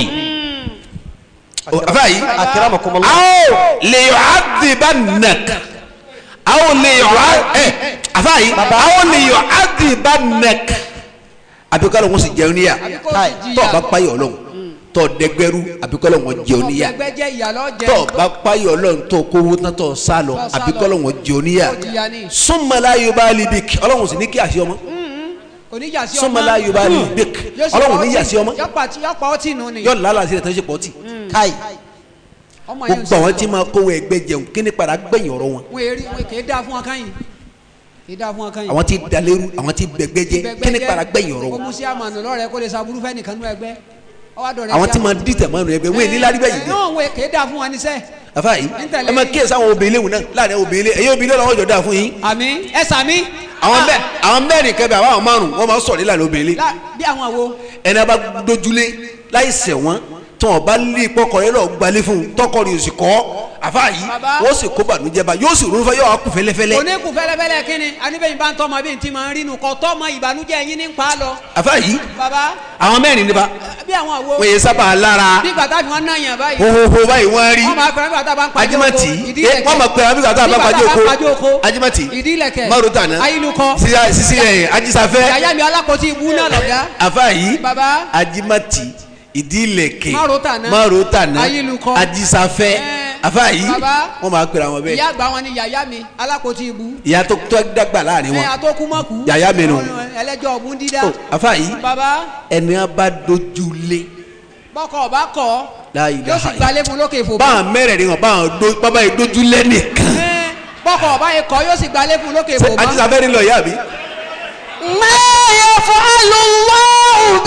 Speaker 5: àfáàyí
Speaker 2: أكرمكم الله
Speaker 5: aw lè yọ àdìbà nàk aw lè yọ ẹ àfáàyí aw lè yọ àdìbà nàk àbíkọ́lọ́ wọn sì jẹun níyà tọ́ ọ bá páyọ̀ ọlọ́run tọ́ ọ dẹgbẹ́rú àbíkọ́lọ́ wọn jẹun níyà
Speaker 6: Ẹgbẹ́ jẹ́ ìyàlọ́ jẹ́.
Speaker 5: tọ́ ọ bá páyọ̀ ọlọ́run tó kówó tán tọ́ ọ sá lọ
Speaker 6: Tọ́ ọ sá lọ.
Speaker 5: àbíkọ́lọ́ wọn jẹun níyà
Speaker 6: Ó jìyà ní.
Speaker 5: súnmọ́lá yorùbá libik ọlọ́run sì ní kí àṣẹ ọmọ
Speaker 6: Oníjà sí ọmọ.
Speaker 5: súnmọ́lá yorùbá libik
Speaker 6: Yóò sì
Speaker 5: ọlọ́run
Speaker 6: pa
Speaker 5: ní
Speaker 6: ọtí.
Speaker 5: yàsí ọmọ
Speaker 6: Yọ́pà tí yọ́pà ọtí nù ni.
Speaker 5: yọ lálàsí rẹ̀ tó ṣe pọ̀ tì
Speaker 2: كاي
Speaker 6: Ọmọ yẹn ń
Speaker 5: gbogbo àwọn tí máa kówó ẹgbẹ́ jẹun kí ni padà gbẹ̀yìn ọ̀rọ̀ wọn
Speaker 6: Wọ́n èrè wọn kì í dáa fún wọn káyìn. Kì í dáa fún wọn káyìn.
Speaker 5: àwọn tí dalérú àwọn tí bẹgbẹ jẹ kí ni padà gbẹ̀yìn ọ̀rọ̀
Speaker 6: Ó
Speaker 5: wọn
Speaker 6: mú sí àmàlù lọ́rẹ̀ kó lè saburú fẹ́ nìkan nú ẹgbẹ́. Ọwọ́ àdọ̀rẹ́
Speaker 5: àwọn
Speaker 6: sí
Speaker 5: tí máa
Speaker 6: àmàlù.
Speaker 5: dìtẹ̀ mọ́ ẹgbẹ́ wọn ní lárí bẹ́yìn
Speaker 6: Náà wọ́n kì í dáa fún wọn níṣẹ́.
Speaker 5: afa yìí
Speaker 6: Ntẹ̀lé
Speaker 5: ẹ máa
Speaker 6: yìí.
Speaker 5: kíyèsí àwọn obìnrin léwu náà láàrin obìnrin lé ẹ̀yin obìnrin lọ́wọ́ jọ dáa fún yín
Speaker 6: Àmì ẹ sàmí.
Speaker 5: àwọn bẹ́ẹ̀ àwọn mẹ́rin kẹbẹ àwọn márùn wọn máa ń sọ̀rọ̀ nílànà obìnrin lé
Speaker 6: Lá- Bí àwọn àwo.
Speaker 5: ẹni a bá dojúlé láì ṣẹ̀ wọ́n tí wọn bá lé pọkọ yẹn lọ gbalé fún un tọkọ rẹ̀ sì kọ́ afa yìí
Speaker 6: Bàbá.
Speaker 5: wọ́n sì kó bànújẹ́ bá yóò sì rúfẹ́ yóò wá kú fẹ́lẹ́fẹ́lẹ́
Speaker 6: Oníkù fẹ́lẹ́fẹ́lẹ́ kínni. Aníbẹ̀yìn bá ń tọ́mọ bí n ti máa ń rínú kọ́ tọ́mọ ìbànújẹ́ yín ní pa á lọ.
Speaker 5: afa yìí
Speaker 6: Bàbá
Speaker 5: àwọn mẹ́rin nípa
Speaker 6: bí àwọn àwo.
Speaker 5: wọ́n yẹ sábà lára
Speaker 6: Bí gbàtà fi wọ́n náà yàn báyìí.
Speaker 5: hohoho báyìí wọ́n rí
Speaker 6: Wọ́n máa pẹ̀lú gbàtà bá ń pàjọ́ oko.
Speaker 5: ajimati
Speaker 6: Ìdí
Speaker 5: ẹ
Speaker 6: ìlẹ̀kẹ̀.
Speaker 5: wọn ma pẹ abika tá a bá pàjọ
Speaker 6: Bí gbàtà bá pàjọ́
Speaker 5: oko
Speaker 6: oko.
Speaker 5: ajimati
Speaker 6: Ìdí ìlẹ̀kẹ̀.
Speaker 5: marutana
Speaker 6: Ayélujọ.
Speaker 5: sisi sisi ẹ ajisafẹ
Speaker 6: Yàyà mi alákòóso ibú náà lọ̀gá.
Speaker 5: afa yìí
Speaker 6: Bàbá.
Speaker 5: ajimati ìdílẹ̀kẹ̀
Speaker 6: Marutana.
Speaker 5: marutana
Speaker 6: Ayélujọ.
Speaker 5: ajisafẹ
Speaker 6: Ẹ.
Speaker 5: afa yìí
Speaker 6: Bàbá.
Speaker 5: wọn máa pèrè àwọn bẹ́ẹ̀
Speaker 6: Ìyá àgbà wọn ni yàyà mi alákòóso ibú.
Speaker 5: ìyá tó tó dàgbà láàrin
Speaker 6: Ẹ
Speaker 5: wọn
Speaker 6: àtọkùmọ̀kù.
Speaker 5: Yàyà mi nù.
Speaker 6: Ẹlẹ́jọ́ ọ̀gbun dídá.
Speaker 5: Ó, afa yìí
Speaker 6: Bàbá
Speaker 5: ẹni a bá dojú lé
Speaker 6: bọ́kọ̀ ọba kọ̀
Speaker 5: La
Speaker 6: yóò
Speaker 5: ilaha
Speaker 6: sì gbalẹ̀ fún lókè fò.
Speaker 5: báwọn mẹ́rẹ̀ẹ̀rin wọn báwọn do bàbá yìí dojú lé nìkan
Speaker 6: Ẹ, Bọ́kọ̀ ọba yẹn kọ̀ yóò sì gbalẹ̀ fún lókè
Speaker 5: ṣé
Speaker 6: fò. mọ́.
Speaker 5: ajisafẹ ni lọ yá bi
Speaker 2: ما يفعل الله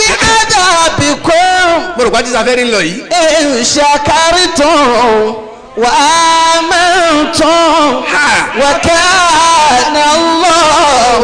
Speaker 2: بعذابكم
Speaker 5: mo rò pé ajisafẹ ni lọ yìí
Speaker 2: إن شكرتم وآمنتم
Speaker 5: ha
Speaker 2: وكان الله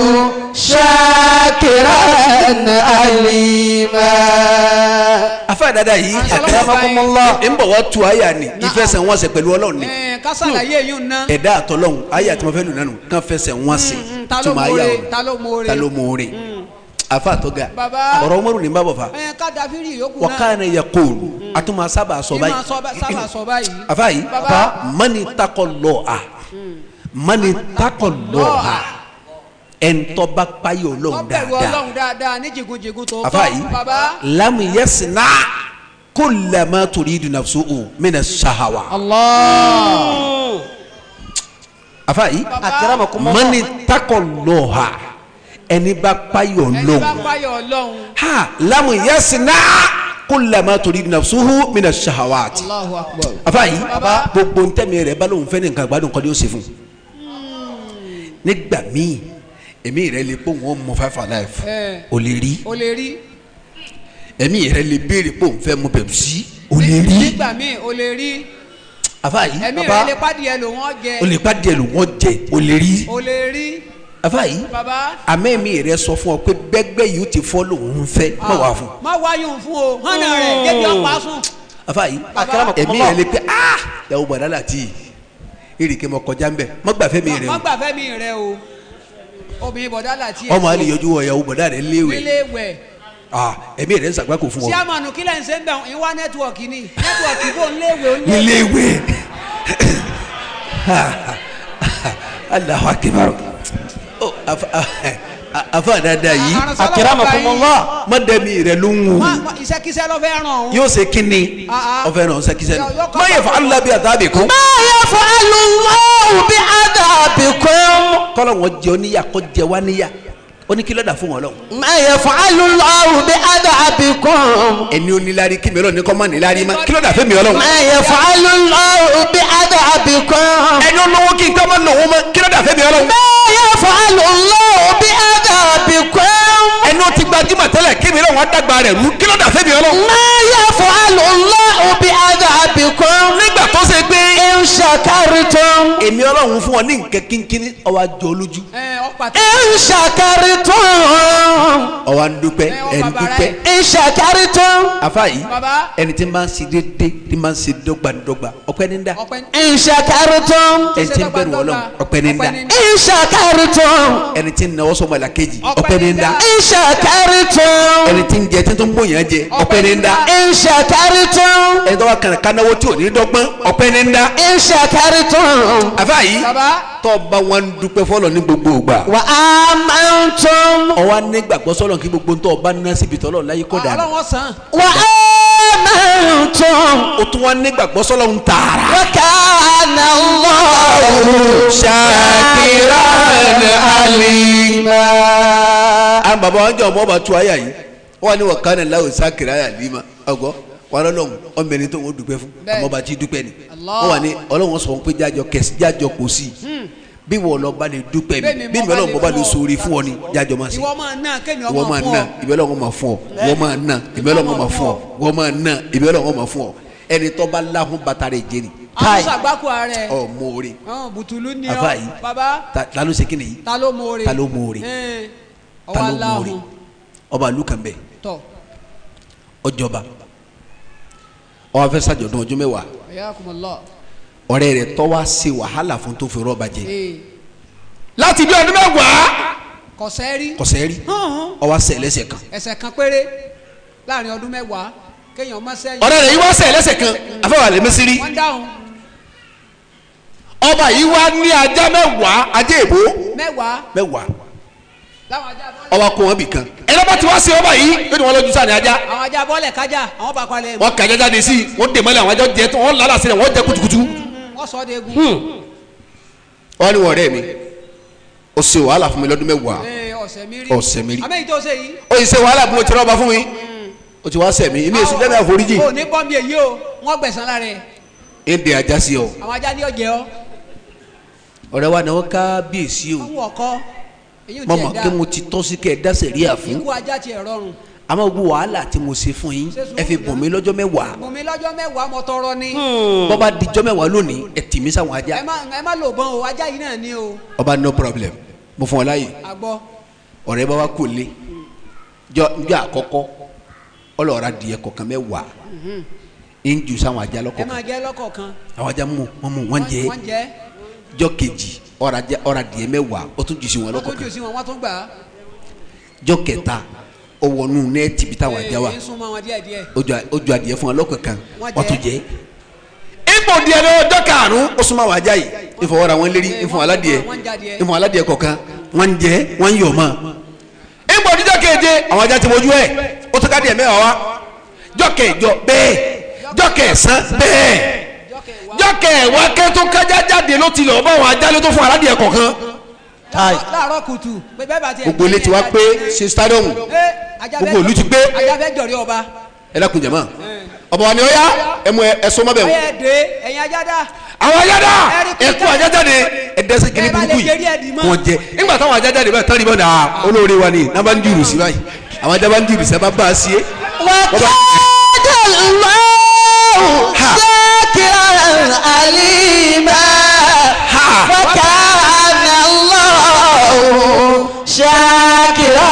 Speaker 2: شاكرا عليما
Speaker 5: afa dada yìí
Speaker 6: Akramakumullah.
Speaker 5: n bọ̀ wá tu àyà ni ìfẹsẹ̀wọnsẹ̀ pẹ̀lú ọlọ́run ni
Speaker 6: Ẹ, kásàlàyé yìí ń ná.
Speaker 5: ẹ̀dá àtọ́lọ́hún àyà tí mo fẹ́ lù nánu kàn fẹsẹ̀ wọn sí
Speaker 6: ta ló
Speaker 5: tuma àyà
Speaker 6: mọ̀ọ́re
Speaker 5: o
Speaker 6: ta ló mọ̀ọ́re.
Speaker 5: ta ló mọ̀ọ́re afa tó ga
Speaker 6: Baba.
Speaker 5: ọ̀rọ̀ umaru ní bábọ̀ fa
Speaker 6: ẹ ká dafiri yòókù
Speaker 5: wa
Speaker 6: náà
Speaker 5: kana yaqulu atuma sábà sọ
Speaker 6: ìmọ̀
Speaker 5: báyìí
Speaker 6: sábà sọ báyìí.
Speaker 5: afa yìí
Speaker 6: Baba.
Speaker 5: mani takọlọ́ha mani takọlọ́ha ẹ̀ńtọ́ba payọ̀
Speaker 6: wọ́n
Speaker 5: lọ́hùn
Speaker 6: bẹ̀rù
Speaker 5: dáadáa
Speaker 6: ọlọ́run dáadáa ní jìgúnjìgún tó
Speaker 5: afa yìí
Speaker 6: baba.
Speaker 5: lamu yasina kullama turidu nafsuhu mina sahawa
Speaker 6: Allah.
Speaker 5: afa yìí
Speaker 3: Akramakumullah.
Speaker 5: mani takọlọ́ha ẹni bá payọ̀
Speaker 6: ẹni bá
Speaker 5: lọ́hùn
Speaker 6: páyọ̀ ọlọ́run.
Speaker 5: ha lamu yasina kullama turidu nafsuhu mina sahawati
Speaker 6: Allahu akbar.
Speaker 5: afa yìí
Speaker 6: Baba.
Speaker 5: gbogbo ntẹ́mi rẹ̀ bá lóun fẹ́ ní nǹkan gbádùn kọ́ ni ó ṣe fún nígbà míì èmi rẹ̀ lè pé òun mọ five alive
Speaker 6: Eh.
Speaker 5: o lè rí
Speaker 6: o lè rí.
Speaker 5: èmi rẹ̀ lè béèrè pé òun fẹ́ mu pepsi o lè rí
Speaker 6: nígbà míì o lè rí.
Speaker 5: afa yìí
Speaker 6: ẹ̀mí rẹ̀ lè pàdé lò wọ́n jẹ.
Speaker 5: o lè pa díẹ̀ ló wọ́n jẹ o lè rí
Speaker 6: o lè rí.
Speaker 5: afa yìí
Speaker 6: baba.
Speaker 5: àmọ́ èmi rẹ̀ sọ fún ọ pé bẹ́gbẹ́ yìí ó ti fọ́ lòun fẹ́ má wà fún
Speaker 6: má wáyùn fún o hànà rẹ̀ débi ọ̀pá sùn.
Speaker 5: afa yìí
Speaker 3: Akramakumullah.
Speaker 5: èmi rẹ̀ lè pé ah yàwó bàdá láti èrìkè mọ kọjá ń bẹ má gbàfẹ́ mi rẹ̀
Speaker 6: má
Speaker 5: o
Speaker 6: gbà fẹ́ mi rẹ o. obìnrin bọ̀dá láti
Speaker 5: ọmọ àlè yọjú wọ yàwó bàdá rẹ̀ léwé
Speaker 6: nílé wẹ̀.
Speaker 5: ah èmi rẹ̀ ń sàgbákò fún ọ
Speaker 6: síámànù kílẹ̀ ń ṣe ń bẹ̀ ń wá nẹ́tíwọ̀kì ni nẹ́tíwọ̀kì bò ń léwé ó ń
Speaker 5: ní
Speaker 6: léwé.
Speaker 5: léwé Allahu akbar oh afa afa dada yìí
Speaker 3: Akramakumullah.
Speaker 5: má dẹ́mi rẹ̀ ló ń wù
Speaker 6: Má- má- iṣẹ́kíṣẹ́ ló fẹ́ ràn ọ́n.
Speaker 5: yóò ṣe kínni
Speaker 6: Ah, ah.
Speaker 5: ọfẹ náà ṣe kíṣẹ
Speaker 6: Yọ-
Speaker 5: ní
Speaker 6: yọ kọ́
Speaker 5: má yẹ fún alábi àtàbí kún.
Speaker 2: ما يفعل الله بعذابكم
Speaker 5: kọ́lọ̀ wọn jẹ oníyà kọ́ jẹ wá níyà ó ní kí ló dà fún wọn lọ.
Speaker 2: ما يفعل الله بعذابكم
Speaker 5: ẹni onílárí kí mi ọlọ́run ní kọ́ má nílárí má kí ló dà fún mi ọlọ́run.
Speaker 2: ما يفعل الله بعذابكم
Speaker 5: ẹni olówó kí n kọ́ má lòwó má kí ló dà fún mi ọlọ́run.
Speaker 2: ما يفعل الله بعذابكم
Speaker 5: ẹni ó ti gbajúmọ̀ tẹ́lẹ̀ kí mi ọlọ́run á dàgbà rẹ̀ rú kí ló dà fún mi ọlọ́run.
Speaker 2: ما يفعل الله بعذابكم
Speaker 5: nígbà tó ṣe pé
Speaker 2: إن شكرتم
Speaker 5: èmi ọlọ́run fún ọ ní nǹkan kínkínní ọwọ́ àjọ olójú
Speaker 6: ẹ ọ̀pá tó.
Speaker 2: إن شكرتم
Speaker 5: ọwọ́ à ń dúpẹ́
Speaker 6: Ẹ, ọ
Speaker 5: ẹ̀ ń
Speaker 6: bàbá
Speaker 5: dúpẹ́.
Speaker 6: rẹ̀.
Speaker 2: إن ṣàkárìtún.
Speaker 5: afa yìí
Speaker 6: Baba.
Speaker 5: ẹni tí ń bá ń ṣe déédéé tí ń bá ń ṣe dọ́gbandọ́gba ọpẹ́ ní ń dá
Speaker 6: ọpẹ́
Speaker 2: إن ṣàkárìtún.
Speaker 5: ẹni tí ń bẹ̀rù ọlọ́run ọpẹ́ ní ń dá
Speaker 2: إن ṣàkárìtún.
Speaker 5: ẹni tí ń nawọ́ sọmọ ìlà kejì
Speaker 6: Ọpẹ́
Speaker 5: ọpẹ́ ní ń dá
Speaker 6: ní ń dá.
Speaker 2: إن ṣàkárìtún.
Speaker 5: ẹni tí ń jẹ tí tó ń gbóyàn jẹ ọpẹ́ ní ń dá
Speaker 2: إن ṣàkárìtún.
Speaker 5: ẹni tó wà kàn kánáwó tí ò ní dọ́gbọ́n ọpẹ́ ní ń dá
Speaker 2: إن ṣàkárìtún.
Speaker 5: afa yìí
Speaker 6: Baba.
Speaker 5: tó bá wọn ń dúpẹ́ fọlọ́ ní gbogbo ìgbà
Speaker 2: Wa amantum.
Speaker 5: ọwọ́ nígbàgbọ́ sọ́lọ́ kí gbogbo tó bá ná síbi tọ́lọ́ láyé kọ́ dà
Speaker 6: ọlọ́wọ́ sàn.
Speaker 2: Wa amantum.
Speaker 5: o tún wọn nígbàgbọ́ sọ́lọ́ ń tààrà.
Speaker 2: Wa kana Allahu shakiran alima.
Speaker 5: àwọn bàbá wọn jọ ọmọ ọba tu àyà yìí wọn ní wọn kàn ní láwùjọ sákìrì àyà lima ọgọ wọn lọlọrun ọmọ ẹni tó wọn dúpẹ́ fún
Speaker 6: Bẹ́ẹ̀.
Speaker 5: àmọ́ ọba tí dúpẹ́ ni
Speaker 6: Allah.
Speaker 5: wọn wà ní Ọlọ́run sọ pé jájọ kẹsì jájọ kò sí bí wọn lọ bá lè dúpẹ́
Speaker 6: Bẹ́ẹ̀
Speaker 5: mi
Speaker 6: ni
Speaker 5: bí
Speaker 6: mo
Speaker 5: mi
Speaker 6: bá
Speaker 5: Ọlọ́run
Speaker 6: lè
Speaker 5: bọ bá lè
Speaker 6: fún ọ.
Speaker 5: sóore fún ọ ni jájọ máa ṣe
Speaker 6: ìwọ máa ná kémi
Speaker 5: ìwọ
Speaker 6: ọmọ
Speaker 5: máa
Speaker 6: fún
Speaker 5: ná
Speaker 6: ọ.
Speaker 5: ìbí Ọlọ́run máa fún ọ ìwọ máa ná ìbí Ọlọ́run máa fún ọ ìwọ máa ná ìbí Ọlọ́run máa fún ọ ẹni tó bá láhùn bàtà rẹ̀ jẹ́rì
Speaker 6: àwọn sàgbákò rẹ.
Speaker 5: ọ mọ̀ọ́rẹ́
Speaker 6: ọ̀hún bùtùlù ni
Speaker 5: Àfáà
Speaker 6: ọ
Speaker 5: yìí.
Speaker 6: baba
Speaker 5: ta ta ló ṣe kí nìyí
Speaker 6: ta ló mọ̀ọ́rẹ́.
Speaker 5: Ta ló mọ̀ọ́rẹ́?
Speaker 6: Ẹ̀,
Speaker 5: ta
Speaker 6: ọwọ́
Speaker 5: ló mọ̀ọ́rẹ́
Speaker 6: aláhùn
Speaker 5: ọba ìlú kan bẹ́ẹ̀
Speaker 6: tọ̀
Speaker 5: ọjọba ọwọ fẹ́ ṣàjọ̀dún ọjọ́ mẹ́wàá
Speaker 6: ẹ̀yàkùmọ̀lọ́.
Speaker 5: ọ̀rẹ́ rẹ̀ tó wá ṣe wàhálà fún tó fi rọ́ọ̀bà jẹ
Speaker 6: ee
Speaker 5: láti bí ọdún mẹ́wàá
Speaker 6: kọ̀sẹ́ rí.
Speaker 5: kọsẹ̀ rí ọwọ́ sẹ̀ lẹ́sẹ̀ kan
Speaker 6: ẹsẹ̀ kan péré láàrin ọdún mẹ́wàá kéèyàn má sẹ́yìn.
Speaker 5: ọ̀rẹ́ rẹ̀ yìí wá sẹ̀ lẹ́sẹ̀ kan afẹ́wà lè mẹ́sírí
Speaker 6: wọ́n dáhùn
Speaker 5: ọba yìí wá ní ajá mẹ́wàá ajá èbó
Speaker 6: mẹ́wàá
Speaker 5: mẹ́wàá
Speaker 6: láwọn ajá bọ́ọ̀lẹ̀.
Speaker 5: ọba kó wọn bì kan ẹni bá ti wá sí ọba yìí yóò ní wọn lójú sáà ní ajá
Speaker 6: àwọn ajá bọ́ọ̀lẹ̀ kájà àwọn bá palẹ̀
Speaker 5: wọn kà ajá jáde sí i wọn dè mọ́lẹ̀ àwọn ajá jẹ tó wọn lálà sílẹ̀ wọn jẹ kutukutu
Speaker 6: wọ́n sọ ọ́ de egun.
Speaker 5: wọn ni wọn ọ̀rẹ́ mi ó ṣe wàhálà fún mi lọ́dún mẹ́wàá
Speaker 6: ee ọ̀sẹ̀ mi rí.
Speaker 5: ọ̀sẹ̀ mi rí.
Speaker 6: àmọ́ èyí tó ṣe yìí.
Speaker 5: ó yìí ṣe wàhálà fún mi ó ti rọ́ọ̀bà fún mi ó ti wá sẹ̀ mí inú èsì lẹ́nu àforíjì
Speaker 6: o ní bọ́m̀bì èyí o wọ́n gbẹ̀sán lára ẹ̀
Speaker 5: èdè ajá sí ọ
Speaker 6: àwọn ajá ní ọ̀jẹ̀ ọ́
Speaker 5: ọ̀rẹ́ wa náà ká bíyèsí o
Speaker 6: àwọn ọkọ èyí ò
Speaker 5: mọ̀mọ́
Speaker 6: tiẹ̀
Speaker 5: kí
Speaker 6: dá
Speaker 5: mo ti tọ́ sí kẹ́ ẹ dáṣẹ̀ rí àfún
Speaker 6: ikú ajá tiẹ̀ rọrùn.
Speaker 5: àmọ́ gbogbo wàhálà tí mo ṣe fún yín ẹ fi bùn mí lọ́jọ́ mẹ́wàá
Speaker 6: bùnmi lọ́jọ́ mẹ́wàá mo tọrọ ni.
Speaker 5: bọ́ba dijọ́ mẹ́wàá lónìí ẹ tì mí sáwọn ajá
Speaker 6: ẹ má ẹ má lò bọ́n o ajá yìí náà ní o
Speaker 5: ọba no problem mo fún ọ láàyè
Speaker 6: àgbọ̀
Speaker 5: ọ̀rẹ́ bá wa kò lé jọ njọ àkọ́kọ́ ọlọ́ọ̀rá diẹ kọ̀ọ̀kan mẹ́wàá ń ju sáwọn ajá
Speaker 6: ẹ
Speaker 5: lọ́kọ̀ọ̀kan
Speaker 6: máa jẹ́ lọ́kọ̀ọ̀kan.
Speaker 5: àwọn ajá mú wọn mú wọn jẹ
Speaker 6: wọ́n jẹ́
Speaker 5: jọ kejì ọ̀rá diẹ mẹ́wàá ó tún jù sí wọn
Speaker 6: wọ́n tún jù
Speaker 5: lọ́kọ̀ọ̀kan
Speaker 6: sí wọn wọ́n tún gbà á.
Speaker 5: jọ kẹta ọwọ́nù nẹ́ẹ̀tì bí táwọn ajá wa
Speaker 6: ń súnmọ́ wọn díẹ̀ díẹ̀.
Speaker 5: ojú adìyẹ fún wa lọ́kọ̀ọ̀kan
Speaker 6: Wọ́n
Speaker 5: wọ́n tún
Speaker 6: jẹ.
Speaker 5: jẹ́ ipò díẹ̀ ní ọjọ́ karùn-ún ó súnmọ́ àwọn ajá yìí ìfọwọ́ra wọn lérí ìfọwọ́ aládìẹ
Speaker 6: Wọ́n jadìẹ.
Speaker 5: ìfọwọ́ aládìẹ kọ̀ọ̀kan wọ́n ń jẹ wọ́n ń yọ̀ mọ́ ipò díjọ́ keje àwọn ajá ti mojú ẹ̀ ó tó ká díẹ̀ mẹ́wàá wa jọ́ kẹjọ bẹ́ẹ̀ jọ́ kẹsàn bẹ́ẹ̀ jọ́ kẹwàá kẹ́tọ́ kájá jáde ló ti lọ́ọ́ bá àwọn ajá ló tó fún aládìẹ kọ̀ọ̀kan
Speaker 6: láàárọ̀ kùtù pé bẹ́ẹ̀ bá tiẹ̀.
Speaker 5: gbogbo ilé ti wá pé ṣe stadium gbogbo ìlú ti pé.
Speaker 6: ajáfẹ́ jọ̀rí ọba.
Speaker 5: ẹ dákun jẹ̀mọ́ ọba wa ni ó yá ẹ mú ẹ sọ mọ́ bẹ̀ wò
Speaker 6: ọyẹ dé ẹ̀yin ajádá.
Speaker 5: àwọn ajáda
Speaker 6: Ẹ̀rí
Speaker 5: ẹ kú ajájáde ẹ dẹ́sẹ̀ kìíní
Speaker 6: Ẹ bá lè
Speaker 5: burúkú
Speaker 6: jẹ́rí ẹ̀dì
Speaker 5: yìí
Speaker 6: mọ́.
Speaker 5: wọ́n jẹ nígbà táwọn ajájáde báyìí tán ní bọ́dà olóore wa ni náà bá ń jùrù sí báyìí àwọn ajá bá ń jùrù sí ẹ bá bá a sí é.
Speaker 2: وكاد الله شاكرا عليما وكان الله شاكرا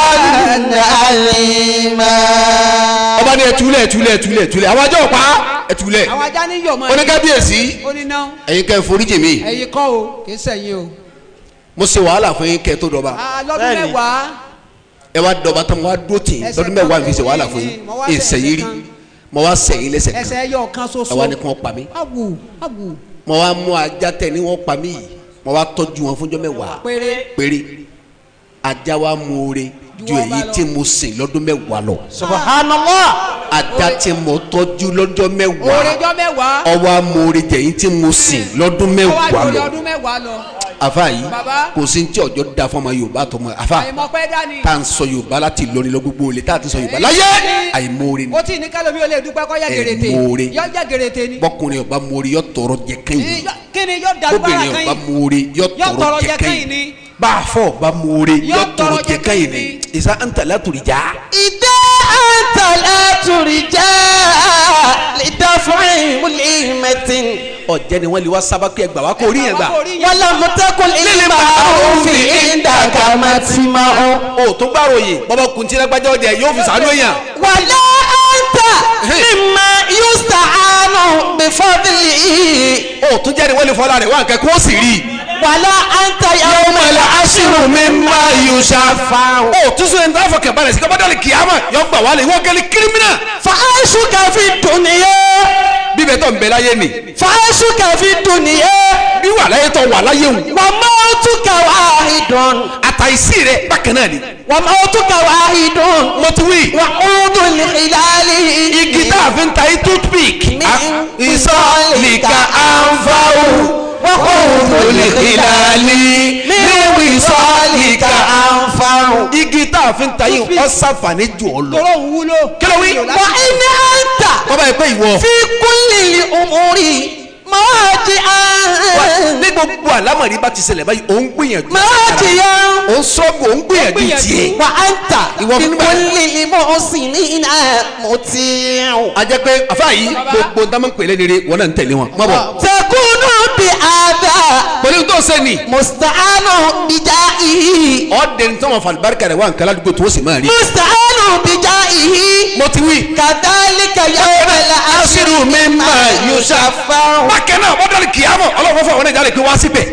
Speaker 2: عليما
Speaker 5: ọba ní ẹtúlẹ̀ ẹtúlẹ̀ ẹtúlẹ̀ ẹtúlẹ̀ àwọn ajá ọ̀pá ẹtúlẹ̀
Speaker 6: àwọn ajá ní yọ̀ mọ́.
Speaker 5: oníkábíyèsí
Speaker 6: ó ní náà
Speaker 5: ẹ̀yin kẹ́ ẹ foríjì mi
Speaker 6: ẹ̀yin kọ́ o kì í sẹ̀yìn o.
Speaker 5: mo ṣe wàhálà fún yín kẹ́ ẹ tó dọba
Speaker 6: Ah, lọ́dún mẹ́wàá.
Speaker 5: ẹ wá dọba tán mo wá dó tì
Speaker 6: Ẹsẹ̀
Speaker 5: lọ́dún mẹ́wàá mi fi ṣe
Speaker 6: kan
Speaker 5: wàhálà fún yín
Speaker 6: mo wá
Speaker 5: ẹ
Speaker 6: ṣe
Speaker 5: sẹ́yìn rí
Speaker 6: ẹsẹ̀ kan.
Speaker 5: mo wá sẹ́yìn lẹ́sẹ̀ kan
Speaker 6: ẹsẹ̀ ẹyọ kan
Speaker 5: ẹ
Speaker 6: ṣoṣo.
Speaker 5: wá ní kí wọ́n pa mí
Speaker 6: awù awù
Speaker 5: mo wá mú ajá tẹ̀ ní wọ́n pa mí yìí mo wá tọ́jú wọn fúnjọ́ mẹ́wàá
Speaker 6: péré.
Speaker 5: péré ajá wa mú oore ju
Speaker 6: Ju ọba
Speaker 5: èyí
Speaker 6: lọ.
Speaker 5: tí mo sìn lọ́dún mẹ́wàá lọ
Speaker 2: subhanallah
Speaker 5: ajá tí mo tọ́jú lọ́jọ́ mẹ́wàá
Speaker 6: òrèjọ́ mẹ́wàá.
Speaker 5: ọwọ́ amóore jẹ̀yìn tí mo sìn lọ́dún
Speaker 6: ọwọ́
Speaker 5: mẹ́wàá
Speaker 6: àjòyè
Speaker 5: lọ
Speaker 6: ọdún mẹ́wàá lọ.
Speaker 5: afa yìí
Speaker 6: Bàbá.
Speaker 5: kò sí ní tí ọjọ́ da fún ọmọ yorùbá tó mọ afa
Speaker 6: àìmọ̀pẹ́ dání.
Speaker 5: tá à ń sọ yorùbá láti lóni lọ gbogbo olè tá à ti sọ yorùbá láyé àìmóore ni
Speaker 6: ó tì ní kálómi ó lè dúpẹ́ kọ́ yẹ
Speaker 5: Ẹ
Speaker 6: gèrètè.
Speaker 5: mọ̀ọ́re.
Speaker 6: yọ jẹ́ gèrètè ni.
Speaker 5: bọ́kùnrin ọba móore yọ tọrọ jẹ kẹ́yìn
Speaker 6: Yọ- kí ni yọ dàrú bára
Speaker 5: bóbìnrin
Speaker 6: kan
Speaker 5: ọba
Speaker 6: yìí.
Speaker 5: móore yọ
Speaker 6: Yọ
Speaker 5: tọrọ
Speaker 6: tọrọ
Speaker 5: jẹ
Speaker 6: jẹ kẹ́yìn
Speaker 5: kẹ́yìn
Speaker 6: ni.
Speaker 5: bá a fọ ọba móore
Speaker 6: Yọ
Speaker 5: yọ tọrọ
Speaker 6: tọrọ
Speaker 5: jẹ
Speaker 6: jẹ
Speaker 5: kẹ́yìn
Speaker 6: kẹ́yìn
Speaker 5: ni ìsà àǹtàlá tòrìjà
Speaker 2: إذا أنت لا ترجى لدفع مليمة
Speaker 5: ọ̀jẹ̀ ni wọ́n lè wá sábà pé ẹgbàá wa kò rí yẹn gbà
Speaker 2: ولم تكن للمعروف عندك متمع
Speaker 5: o tó gbàròyìn bọ́bá kuntì lágbájá ọjà yóò fi sàánú èèyàn
Speaker 2: ولا أنت مما يستعان بفضله
Speaker 5: o tó jẹ́ ni wọ́n lè fọ́lá rẹ̀ wá nǹkan kó sì rí i.
Speaker 2: ولا أنت يوم العشر مما يشفع
Speaker 5: o tún sọ ẹni tó fọkàn balẹ̀ sí kọ́bọ́dọ̀ lè kíyàmá yọ gbà wálé wọ́n gẹ́lẹ́ kírímínà
Speaker 2: فعيشك في الدنيا
Speaker 5: bíbẹ̀ tó ń bẹ láyé ni
Speaker 2: فعيشك في الدنيا
Speaker 5: bí wà láyé tó wà láyé wù
Speaker 2: وموتك واحد
Speaker 5: àtàìsí rẹ̀ bákan náà ni
Speaker 2: وموتك واحد
Speaker 5: mo ti wí
Speaker 2: وعود الخلال
Speaker 5: igi tá a fi ń ta yí toothpick
Speaker 2: من
Speaker 5: ìsọ̀lìkà ànfàwù
Speaker 2: وعود
Speaker 5: olùkìlálí
Speaker 2: من وصالك أنفع
Speaker 5: igi tá a fi ń ta yí ọ̀sàfàní jù ọ lọ.
Speaker 6: tọrọ òun wúlò.
Speaker 5: kí ló wí.
Speaker 2: وإن أنت
Speaker 5: bọ́bá yìí pé ìwọ
Speaker 2: في كل الأمور مواجعا
Speaker 5: ní gbogbo àlámọ̀rí bá ti ṣẹlẹ̀ báyìí òun gbìyànjú
Speaker 2: مواجعا
Speaker 5: òun sọ́gbù òun gbìyànjú tiẹ̀.
Speaker 2: وأنت
Speaker 5: Ìwọ
Speaker 2: في
Speaker 5: fún nígbà-
Speaker 2: كل المحسنين مطيع
Speaker 5: a jẹ́ pé àfa yìí gbogbo ń dámọ̀ pèlè rere wọn náà ń tẹ̀lé wọn. má bọ̀
Speaker 2: تكون بهذا
Speaker 5: pẹ̀lú tó ṣe ni
Speaker 2: مستعان بجائه
Speaker 5: ọ̀dẹ̀ ní tọ́wọ́n falibarika rẹ̀ wà nkàlá àdúgbò tó sì máa rí.
Speaker 2: مستعان بجائه
Speaker 5: mo ti wí.
Speaker 2: كذلك يوم العشر مما يشفع
Speaker 5: bákẹ́ náà wọ́n dọ̀lì kìámọ̀ ọlọ́run fún àwọn ẹ̀já rẹ̀ pé wá síbẹ̀.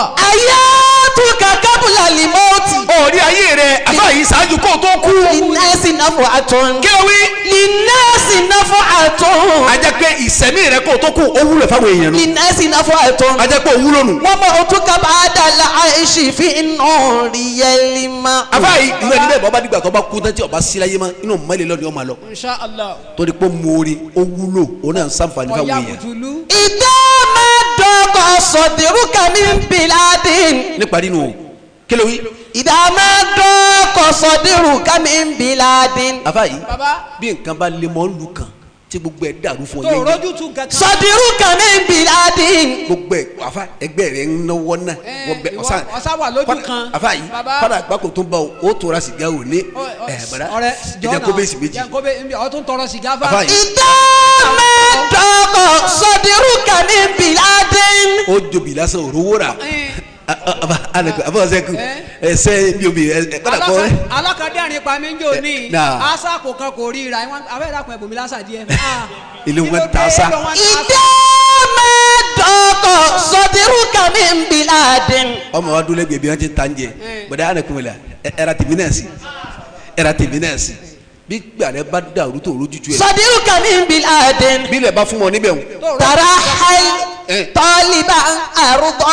Speaker 2: حياتك قبل الموت
Speaker 5: òòrí ayé rẹ̀ àfa yìí ṣáájú kó o tó kú.
Speaker 2: للناس نفعة
Speaker 5: kí ló wí.
Speaker 2: للناس نفعة
Speaker 5: a jẹ́ pé ìsẹ̀mí rẹ̀ kó o tó kú ó wúlò fáwọn èèyàn nù.
Speaker 2: للناس نفعة
Speaker 5: a jẹ́ pé ó wúlò nù.
Speaker 2: وموتك بعد العيش في النار يلمع
Speaker 5: àfa yìí ìwé ẹni bẹ́ẹ̀ bọ́ bá dìgbà tó bá kú tán tí ọba síláyé mọ́ inú mọ́lẹ̀ lọ́ni ọmọ lọ.
Speaker 6: insha allah.
Speaker 5: torí pé mórí ó wúlò òun náà ń sàǹfààní fáwọn
Speaker 6: ọ̀ya
Speaker 5: èèyàn.
Speaker 6: bùtùlù.
Speaker 2: إذا ما ضاق صدرك من بلاد
Speaker 5: níparí nù o kí ló wí.
Speaker 2: إذا ما ضاق صدرك من بلاد
Speaker 5: àfa yìí
Speaker 6: baba
Speaker 5: bí nǹkan bá lé mọ́ lù kan tí gbogbo ẹ̀ dàrú fún ọ
Speaker 6: tó
Speaker 5: yẹn
Speaker 6: rojú tu kankan.
Speaker 2: صدرك من بلاد
Speaker 5: gbogbo ẹ̀ àfa ẹgbẹ́ rẹ̀ ń náwó náà
Speaker 6: Ẹ,
Speaker 5: wọ́n bẹ
Speaker 6: ìwọ-
Speaker 5: ọ̀sán
Speaker 6: ọ̀sá wà lójú
Speaker 5: Fada-
Speaker 6: kan.
Speaker 5: àfa yìí
Speaker 6: Baba.
Speaker 5: fada àgbákò tó ń bá o ó tora sìgá o ní
Speaker 6: Ọ- ọ-
Speaker 5: ẹ̀ bàdá
Speaker 6: ọ̀rẹ́
Speaker 5: ẹ̀jẹ̀ kó bẹ́ẹ̀ sì méjì
Speaker 6: jẹ́ kó bẹ́ẹ̀ nbí ọtún tọrọ sìgá fa.
Speaker 5: àfa yìí
Speaker 2: إذا ما ضاق صدرك من بلاد
Speaker 5: ó jobi lásán òrówó rà
Speaker 6: Ẹ.
Speaker 5: àbá ọ̀sẹ̀ kù
Speaker 6: Ẹ.
Speaker 5: ẹsẹ̀ bí omi ẹ̀ kọ́dà kọ́ ẹ̀
Speaker 6: alákàdérin pa mí ń jò ní
Speaker 5: Náà.
Speaker 6: asa kò kan kò rí ra wọn abẹ́ ìdàpọ̀ ẹ̀bùnmi lásà díẹ̀.
Speaker 5: Ilé wọn ta asa.
Speaker 2: إذا ما ضاق صدرك من بلاد
Speaker 5: ọmọ wa dúró lẹ́gbẹ̀ẹ́ bí wọ́n ti ń ta ń jẹ
Speaker 6: Ẹ.
Speaker 5: bọ̀dá ànàkùnrin la ẹ- ẹ̀rà tèmi náà sí ẹ̀rà tèmi náà sí bí gbàrẹ́ bá dàrú tó rójútu ẹ̀
Speaker 2: صديقك من بلاد
Speaker 5: bí ilẹ̀ bá fún wọn níbẹ̀ wọn.
Speaker 2: ترحل
Speaker 5: Eh.
Speaker 2: طالبا أرض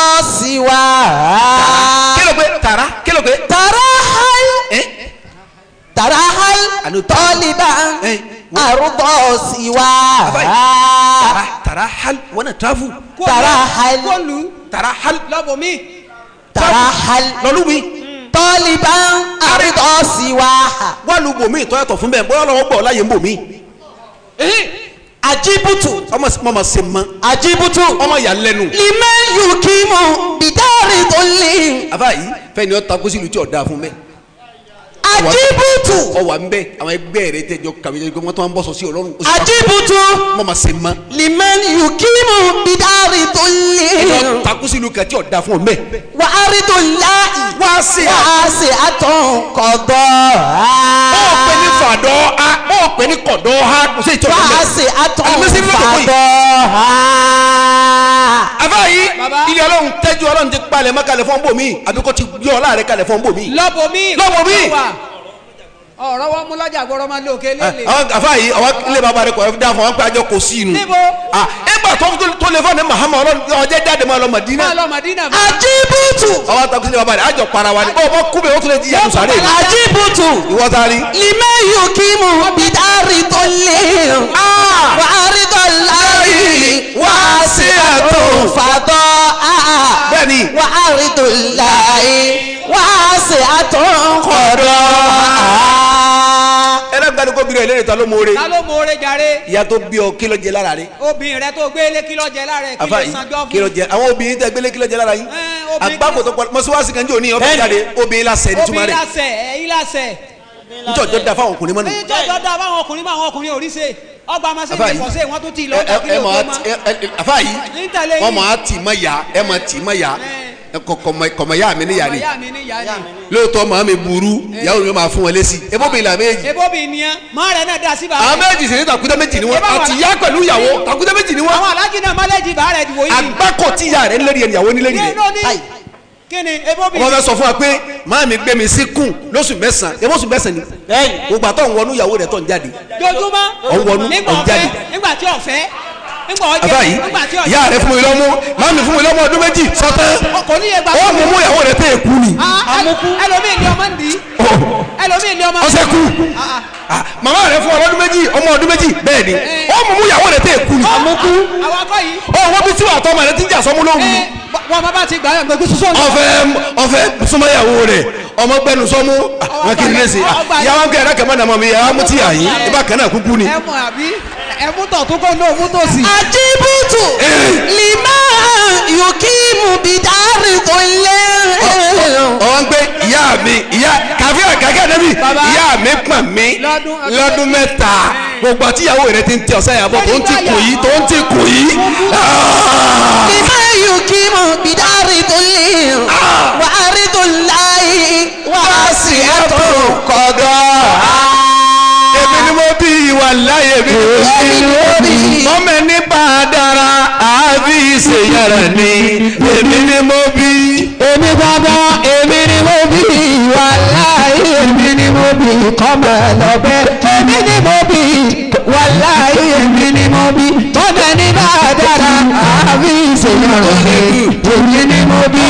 Speaker 2: سواها
Speaker 5: kí ló pé tara kí ló pé.
Speaker 2: ترحل
Speaker 5: ẹ
Speaker 2: ترحل
Speaker 5: Anu-
Speaker 2: طالبا
Speaker 5: Eh.
Speaker 2: أرض
Speaker 5: tara
Speaker 2: سواها
Speaker 5: tara hal wọn náà travel
Speaker 2: ترحل
Speaker 6: kólu
Speaker 5: tara hal
Speaker 6: lọ́bọ̀ mi.
Speaker 2: ترحل
Speaker 5: lọ́lú mi
Speaker 2: طالبا أرض سواها
Speaker 5: wà lù bò mí ìtọ́yàtọ̀ fún bẹ́ẹ̀ bóyá ọlọ́wọ́ gbọ́ láyé ń bò mí.
Speaker 2: ajibutu
Speaker 5: ọmọ ọmọ se mọ
Speaker 2: ajibutu
Speaker 5: ọmọ yà lẹ́nu.
Speaker 2: liman yukimu bidari toli
Speaker 5: àbá yìí fẹ́ni ọ́ takú sílùú tí ọ̀ dáa fún bẹ́ẹ̀.
Speaker 2: ajibutu
Speaker 5: ọ wà ń bẹ àwọn ẹgbẹ́ rẹ tẹjọ kàwé jẹ́ wọ́n tó ń bọ̀ sọ sí ọlọ́run. ó sì wá-
Speaker 2: ajibutu
Speaker 5: ọmọ ma se mọ.
Speaker 2: liman yukimu bidari toli
Speaker 5: ẹni ọ́ takú sílùú kan tí ọ̀ dáa fún ọ bẹ́ẹ̀.
Speaker 2: wa aridu lahi
Speaker 5: wá sí a.
Speaker 2: wa se atun kọdọ
Speaker 5: ó pè ní fàdọ́ a ó pè ní kọ̀dọ́ ha kò sí ìtọ́jú
Speaker 2: wa
Speaker 5: bẹ́ẹ̀.
Speaker 2: se atun
Speaker 5: Alimisi ló dòkó yìí.
Speaker 2: fadọ
Speaker 5: àbá yìí
Speaker 6: Baba.
Speaker 5: ilé ọlọ́run tẹ́jú ọlọ́run ti palẹ̀ mọ́ kalẹ̀ fún bòmí àbí kò ti gbé ọlá rẹ kalẹ̀ fún bòmí.
Speaker 6: lọ́bọ̀ mi.
Speaker 5: Lọ́bọ̀ mi.
Speaker 6: ọ̀rọ̀ wọn mú lọ́jà gbọ́dọ̀ máa lé òkè lélẹ̀.
Speaker 5: àwọn àfa yìí àwọn ilé bàbá rẹ kọ̀ ẹ́ dá fún wọn pé àjọ kò sí inú.
Speaker 6: Níbo?
Speaker 5: ah ẹgbà tó tó lè fọ́ ní mahama ọlọ́run ọjẹ́ jáde máa lọ Mádínà.
Speaker 6: máa lọ Màdínà bá.
Speaker 2: ajibutu
Speaker 5: àwọn àtàkùn sílẹ̀ bàbá rẹ àjọ para wa ni bọ́ọ̀ bọ́ kú bẹ́ẹ̀ ó tún lè jí yàtọ̀ sáré mi.
Speaker 2: ajibutu
Speaker 5: ìwọ ta ni.
Speaker 2: liman yukimu bidari toli wa aridu lahi wa se atun fadọ
Speaker 5: bẹ́ẹ̀ni
Speaker 2: wa aridu lahi wa se atun kọdọ.
Speaker 5: ẹlẹ́gbẹ̀ẹ́ kó bìrẹ̀ ìlérí ta ló mọ̀ọ́rẹ́
Speaker 6: ta ló mọ̀ọ́rẹ́ jàre.
Speaker 5: ìyá tó bí ọ kí ló jẹ lára rẹ.
Speaker 6: obìnrin rẹ tó gbélé kí ló jẹ lára ẹ kí
Speaker 5: àfa
Speaker 6: ló
Speaker 5: yìí
Speaker 6: sanjọ́
Speaker 5: kí ló
Speaker 6: fún.
Speaker 5: jẹ àwọn obìnrin tẹ gbélé kí ló jẹ lára yín.
Speaker 6: Ẹ, obìnrin
Speaker 5: àgbákò tó pọ̀ mọ́síwáṣí kan jẹ́ òní ọ̀fẹ́ jáde obìnrin lásẹ̀ ní túmọ̀
Speaker 6: obìnrin
Speaker 5: rẹ̀
Speaker 6: lásẹ̀ ẹ̀yìn lásẹ̀.
Speaker 5: njọ́jọ́ da fáwọn ọkùnrin mọ́nu.
Speaker 6: èyí tó tọ́ da báwọn ọkùnrin báwọn ọkùnrin ò rí ṣe ọgbà máa ṣe
Speaker 5: Àfáà
Speaker 6: ní
Speaker 5: yìí.
Speaker 6: ìfọ̀sẹ̀ wọn tún ti lọ
Speaker 5: ẹ
Speaker 6: ọjà kí
Speaker 5: ẹ
Speaker 6: ló
Speaker 5: mọ
Speaker 6: tó
Speaker 5: a
Speaker 6: máa.
Speaker 5: ẹ ẹ àfa yìí
Speaker 6: Ní tẹ̀lé
Speaker 5: wọn
Speaker 6: yìí.
Speaker 5: mọ a tì mọ ya ẹ mọ tì mọ ya ẹ kọ kọmọ kọmọ ya mi níyà ni
Speaker 6: ìyá mi ní ìyá ni.
Speaker 5: lóòótọ́ màá mi burú ìyàwó mi máa fún wọn lésì ebó mi là méjì
Speaker 6: ebo bi nìyẹn máa rẹ náà da sí bàá
Speaker 5: àwọn
Speaker 6: rẹ.
Speaker 5: méjì sì ní takútẹ́ méjì ni wọn
Speaker 6: Ẹ bá wà
Speaker 5: àti
Speaker 6: lá-
Speaker 5: ìyá pẹ̀lú ìyàwó takútẹ́ méjì ni wọn
Speaker 6: àwọn alájí náà mọ́lẹ́jì bàá rẹ dìbò yìí.
Speaker 5: àgbákò tí ìyá rẹ ń lérí ẹ ìyàwó ní lérí
Speaker 6: ní
Speaker 5: rẹ
Speaker 6: inú ní kíni ebo bi.
Speaker 5: ọmọ fẹ́ sọ fún wa pé màá mi gbé mi sí kùn lóṣù mẹ́sàn-án ebó oṣù mẹ́sàn-án ni gbogbo àtọ̀ ń wọnú ìyàwó rẹ tó ń jáde
Speaker 6: dojúmọ́.
Speaker 5: Ọ̀n wọnú,
Speaker 6: nígbà
Speaker 5: ọ̀n
Speaker 6: ọ̀fẹ́
Speaker 5: jáde.
Speaker 6: nígbà tí ọ̀fẹ́ nígbà ọ̀jẹ̀
Speaker 5: àbá yìí
Speaker 6: nígbà tí ọ̀jẹ̀.
Speaker 5: ìyá rẹ fún mi lọ́mú màá mi fún mi lọ́mú ọdún méjì sọ́tẹ́
Speaker 6: kò ní yẹ gbà.
Speaker 5: ó mú mú ìyàwó rẹ tẹ́ èkú ni
Speaker 6: àmukú. ẹlòmíì ní ọmọ ń dì í. ẹlòmíì ní ọmọ.
Speaker 5: ọsẹ kú Ah, màmá rẹ fún ọlọ́dún méjì ọmọ ọdún méjì bẹ́ẹ̀ ni ó mú mú ìyàwó rẹ tẹ́ èkú ni
Speaker 6: àmukú. àwọn akọ yìí.
Speaker 5: ó wọ́n bí tí wàá tọ́ ọmọ rẹ ti ń jà sọ́mú lóhùn ni
Speaker 6: ẹ wọn bá bá ti gbà yàn gbẹgbẹ sísọ.
Speaker 5: ọfẹ ọfẹ súnmọ́yàwó rẹ ọmọ gbẹnu sọmú wọn kì í lè ṣe
Speaker 6: ọgbà yẹn.
Speaker 5: ìyàwó kẹrẹ kẹmọ nàmọ mi ìyàwó mú ti yà yín ibà kan náà kúkú ni.
Speaker 6: ẹ mọ àbí ẹ mú tọ̀ tó kó ní òmú tó sì.
Speaker 2: ajibutu liman yukimu bidari toli.
Speaker 5: ọwọ́n gbé ìyá mi ìyá kàfí àgàgà débi
Speaker 6: Baba.
Speaker 5: ìyá mi pọ̀n mi
Speaker 6: Lọ́dún-
Speaker 5: lọ́dún mẹ́ta gbogbo àti ìyàwó rẹ ti ń tẹ ọ̀sán yàbọ̀ tó ń ti kù yìí tó ń ti kù yìí. Ah!
Speaker 2: liman yukimu bidari toli. wa aridu lahi wa se atun kọdọ.
Speaker 5: èmi ni mo bí ìwà láyé mi.
Speaker 2: Èmi ni mo bí.
Speaker 5: mọ́mẹ́ ní bàdára àbí ìṣèyàrá ni èmi ni mo bí.
Speaker 2: èmi gbọ́dọ̀ èmi ni mo bí wàláhì èmi ni mo bí kọ́mọ lọ́bẹ̀ èmi ni mo bí wàláhì èmi ni mo bí tọ́jà ní bá a dára àbí ìṣèyàrá ni èmi ni mo bí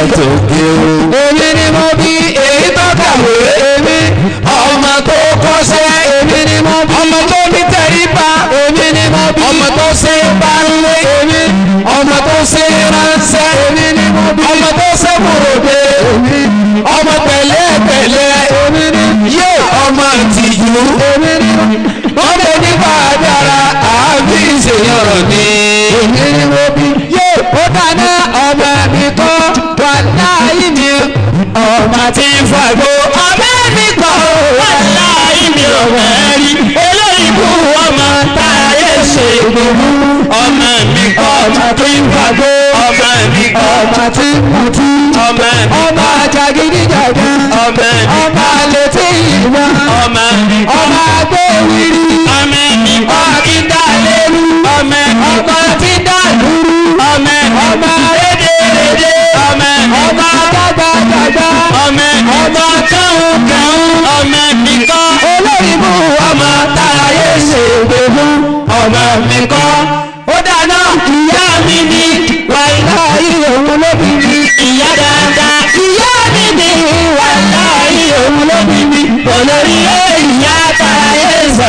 Speaker 2: èmi ni mo bí èyí tó kàwé èmi ọmọ tó kọ́ṣẹ́ èmi ni mo bí ọmọ tó ní tẹríba èmi ni mo bí ọmọ tó ṣe bá ń lé èmi ọmọ tó ṣe ránṣẹ́ èmi ni mo bí ọmọ tó ṣe kúròdé èmi ọmọ pẹ̀lẹ́pẹ̀lẹ́ èmi ni yé ọmọ tìjú èmi ni wọ́n lè ní bàdára àbí ìṣèyànrọ̀ ni èmi ni mo bí yé ó dáná ọmọ mi kọ́ wà láàyè mi ọmọ tí ń fagbó ọmọ mi kọ́ wà láàyè mi ọmọ rí olóyìnbó ọmọ táyé ṣe gbogbo ọmọ mi kọ́ ọmọ tí ń fagbó ọmọ mi kọ́ ọmọ tí ń mutí ọmọ mi kọ́ ọmọ jàgídíjàgá ọmọ mi kọ́ ọmọ àlètí ìwà ọmọ mi kọ́ ọmọ agbóhùnrí ọmọ mi kọ́ ọmọ tí ń dá lérú ọmọ mi kọ́ ọmọ tí ń dá lúrú ọmọ mi kọ́ ọmọ rédèrèdè ọmọ mi kọ́ ọmọ gbàgbàgbà ọmọ mi kọ́ ọmọ kàún kàún ọmọ mi kọ́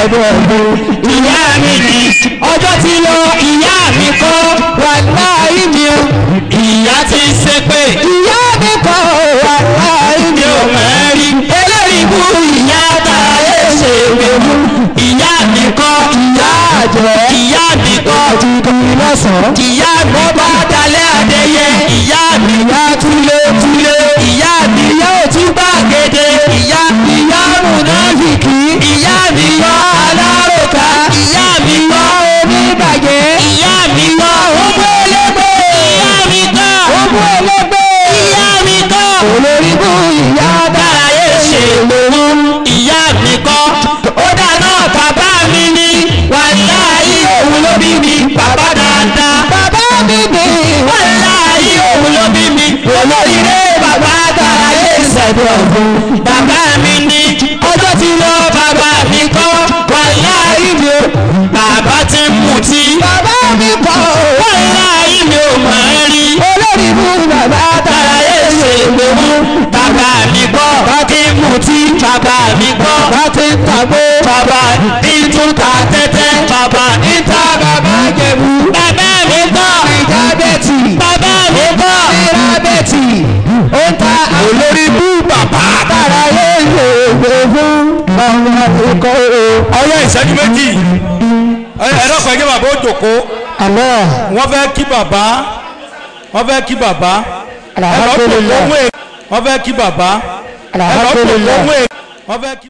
Speaker 2: ṣẹ̀dọ̀ ọ̀gbìn. ìyá mi ni ọjọ́ ti lọ ìyá mi kọ́ wà láàyè mi o. ìyá ti ṣe pé ìyá mi kọ́ wà láàyè mi o. mẹ́rin eléyìí bú ìyá táyé ṣe wéwu. ìyá mi kọ́ ìyá àjẹ́ ìyá mi kọ́ ti dùn lọ́sàn-án. ìyá mi bá dalẹ̀ adẹ́yẹ ìyá mi yá túlé túlé ìyá mi yá òtún gbàgede ìyá mi yá múnáfìkì ìyá mi yá aláròká ìyá mi yá oníbàjẹ́ ìyá mi yá ògbólógbò ìyá mi kọ́ ògbólógbò ìyá mi kọ́ olóríbù ìyá dáráyé ṣe lòun ìyá mi kọ́ ó dáná bàbá mi ní wàláyé òun ló bí mi bàbá dáadáa bàbá mi ní wàláyé òun ló bí mi olóríire bàbá dáráyé ṣẹ̀dọ̀ ọ̀gbun bàbá mi ní ọjọ́ tí lọ bàbá mi kọ́ wàláyé mi ò bàbá ti ń mutí bàbá mi kọ́ wàláyé mi ò mọ̀ ẹ́ rí olórí mú bàbá dáráyé ṣègbèmú bàbá mi kọ́ bá ti ń mutí bàbá mi kọ́ bá ti ń tàgbó bàbá ní tún ta tẹ́tẹ́ bàbá ní ta bàbá jẹ̀bú bàbá mi kọ́ ìjábẹ́tì bàbá mi kọ́ ìrábẹ́tì ó ń ta olórí mú bàbá dáráyé ṣègbèmú ọmọ ikọ̀
Speaker 7: ọyọ ìṣẹ́jú méjì ẹ̀rọ kan ẹgbẹ́ bàbá ó jòkó
Speaker 2: àlọ́
Speaker 7: wọ́n fẹ́ kí bàbá wọ́n fẹ́ kí bàbá ẹ̀rọ jòkó
Speaker 2: alhamdulilayi
Speaker 7: wọ́n fẹ́ kí bàbá ẹ̀rọ jòkó
Speaker 2: alhamdulilayi.
Speaker 7: wọ́n fẹ́ kí.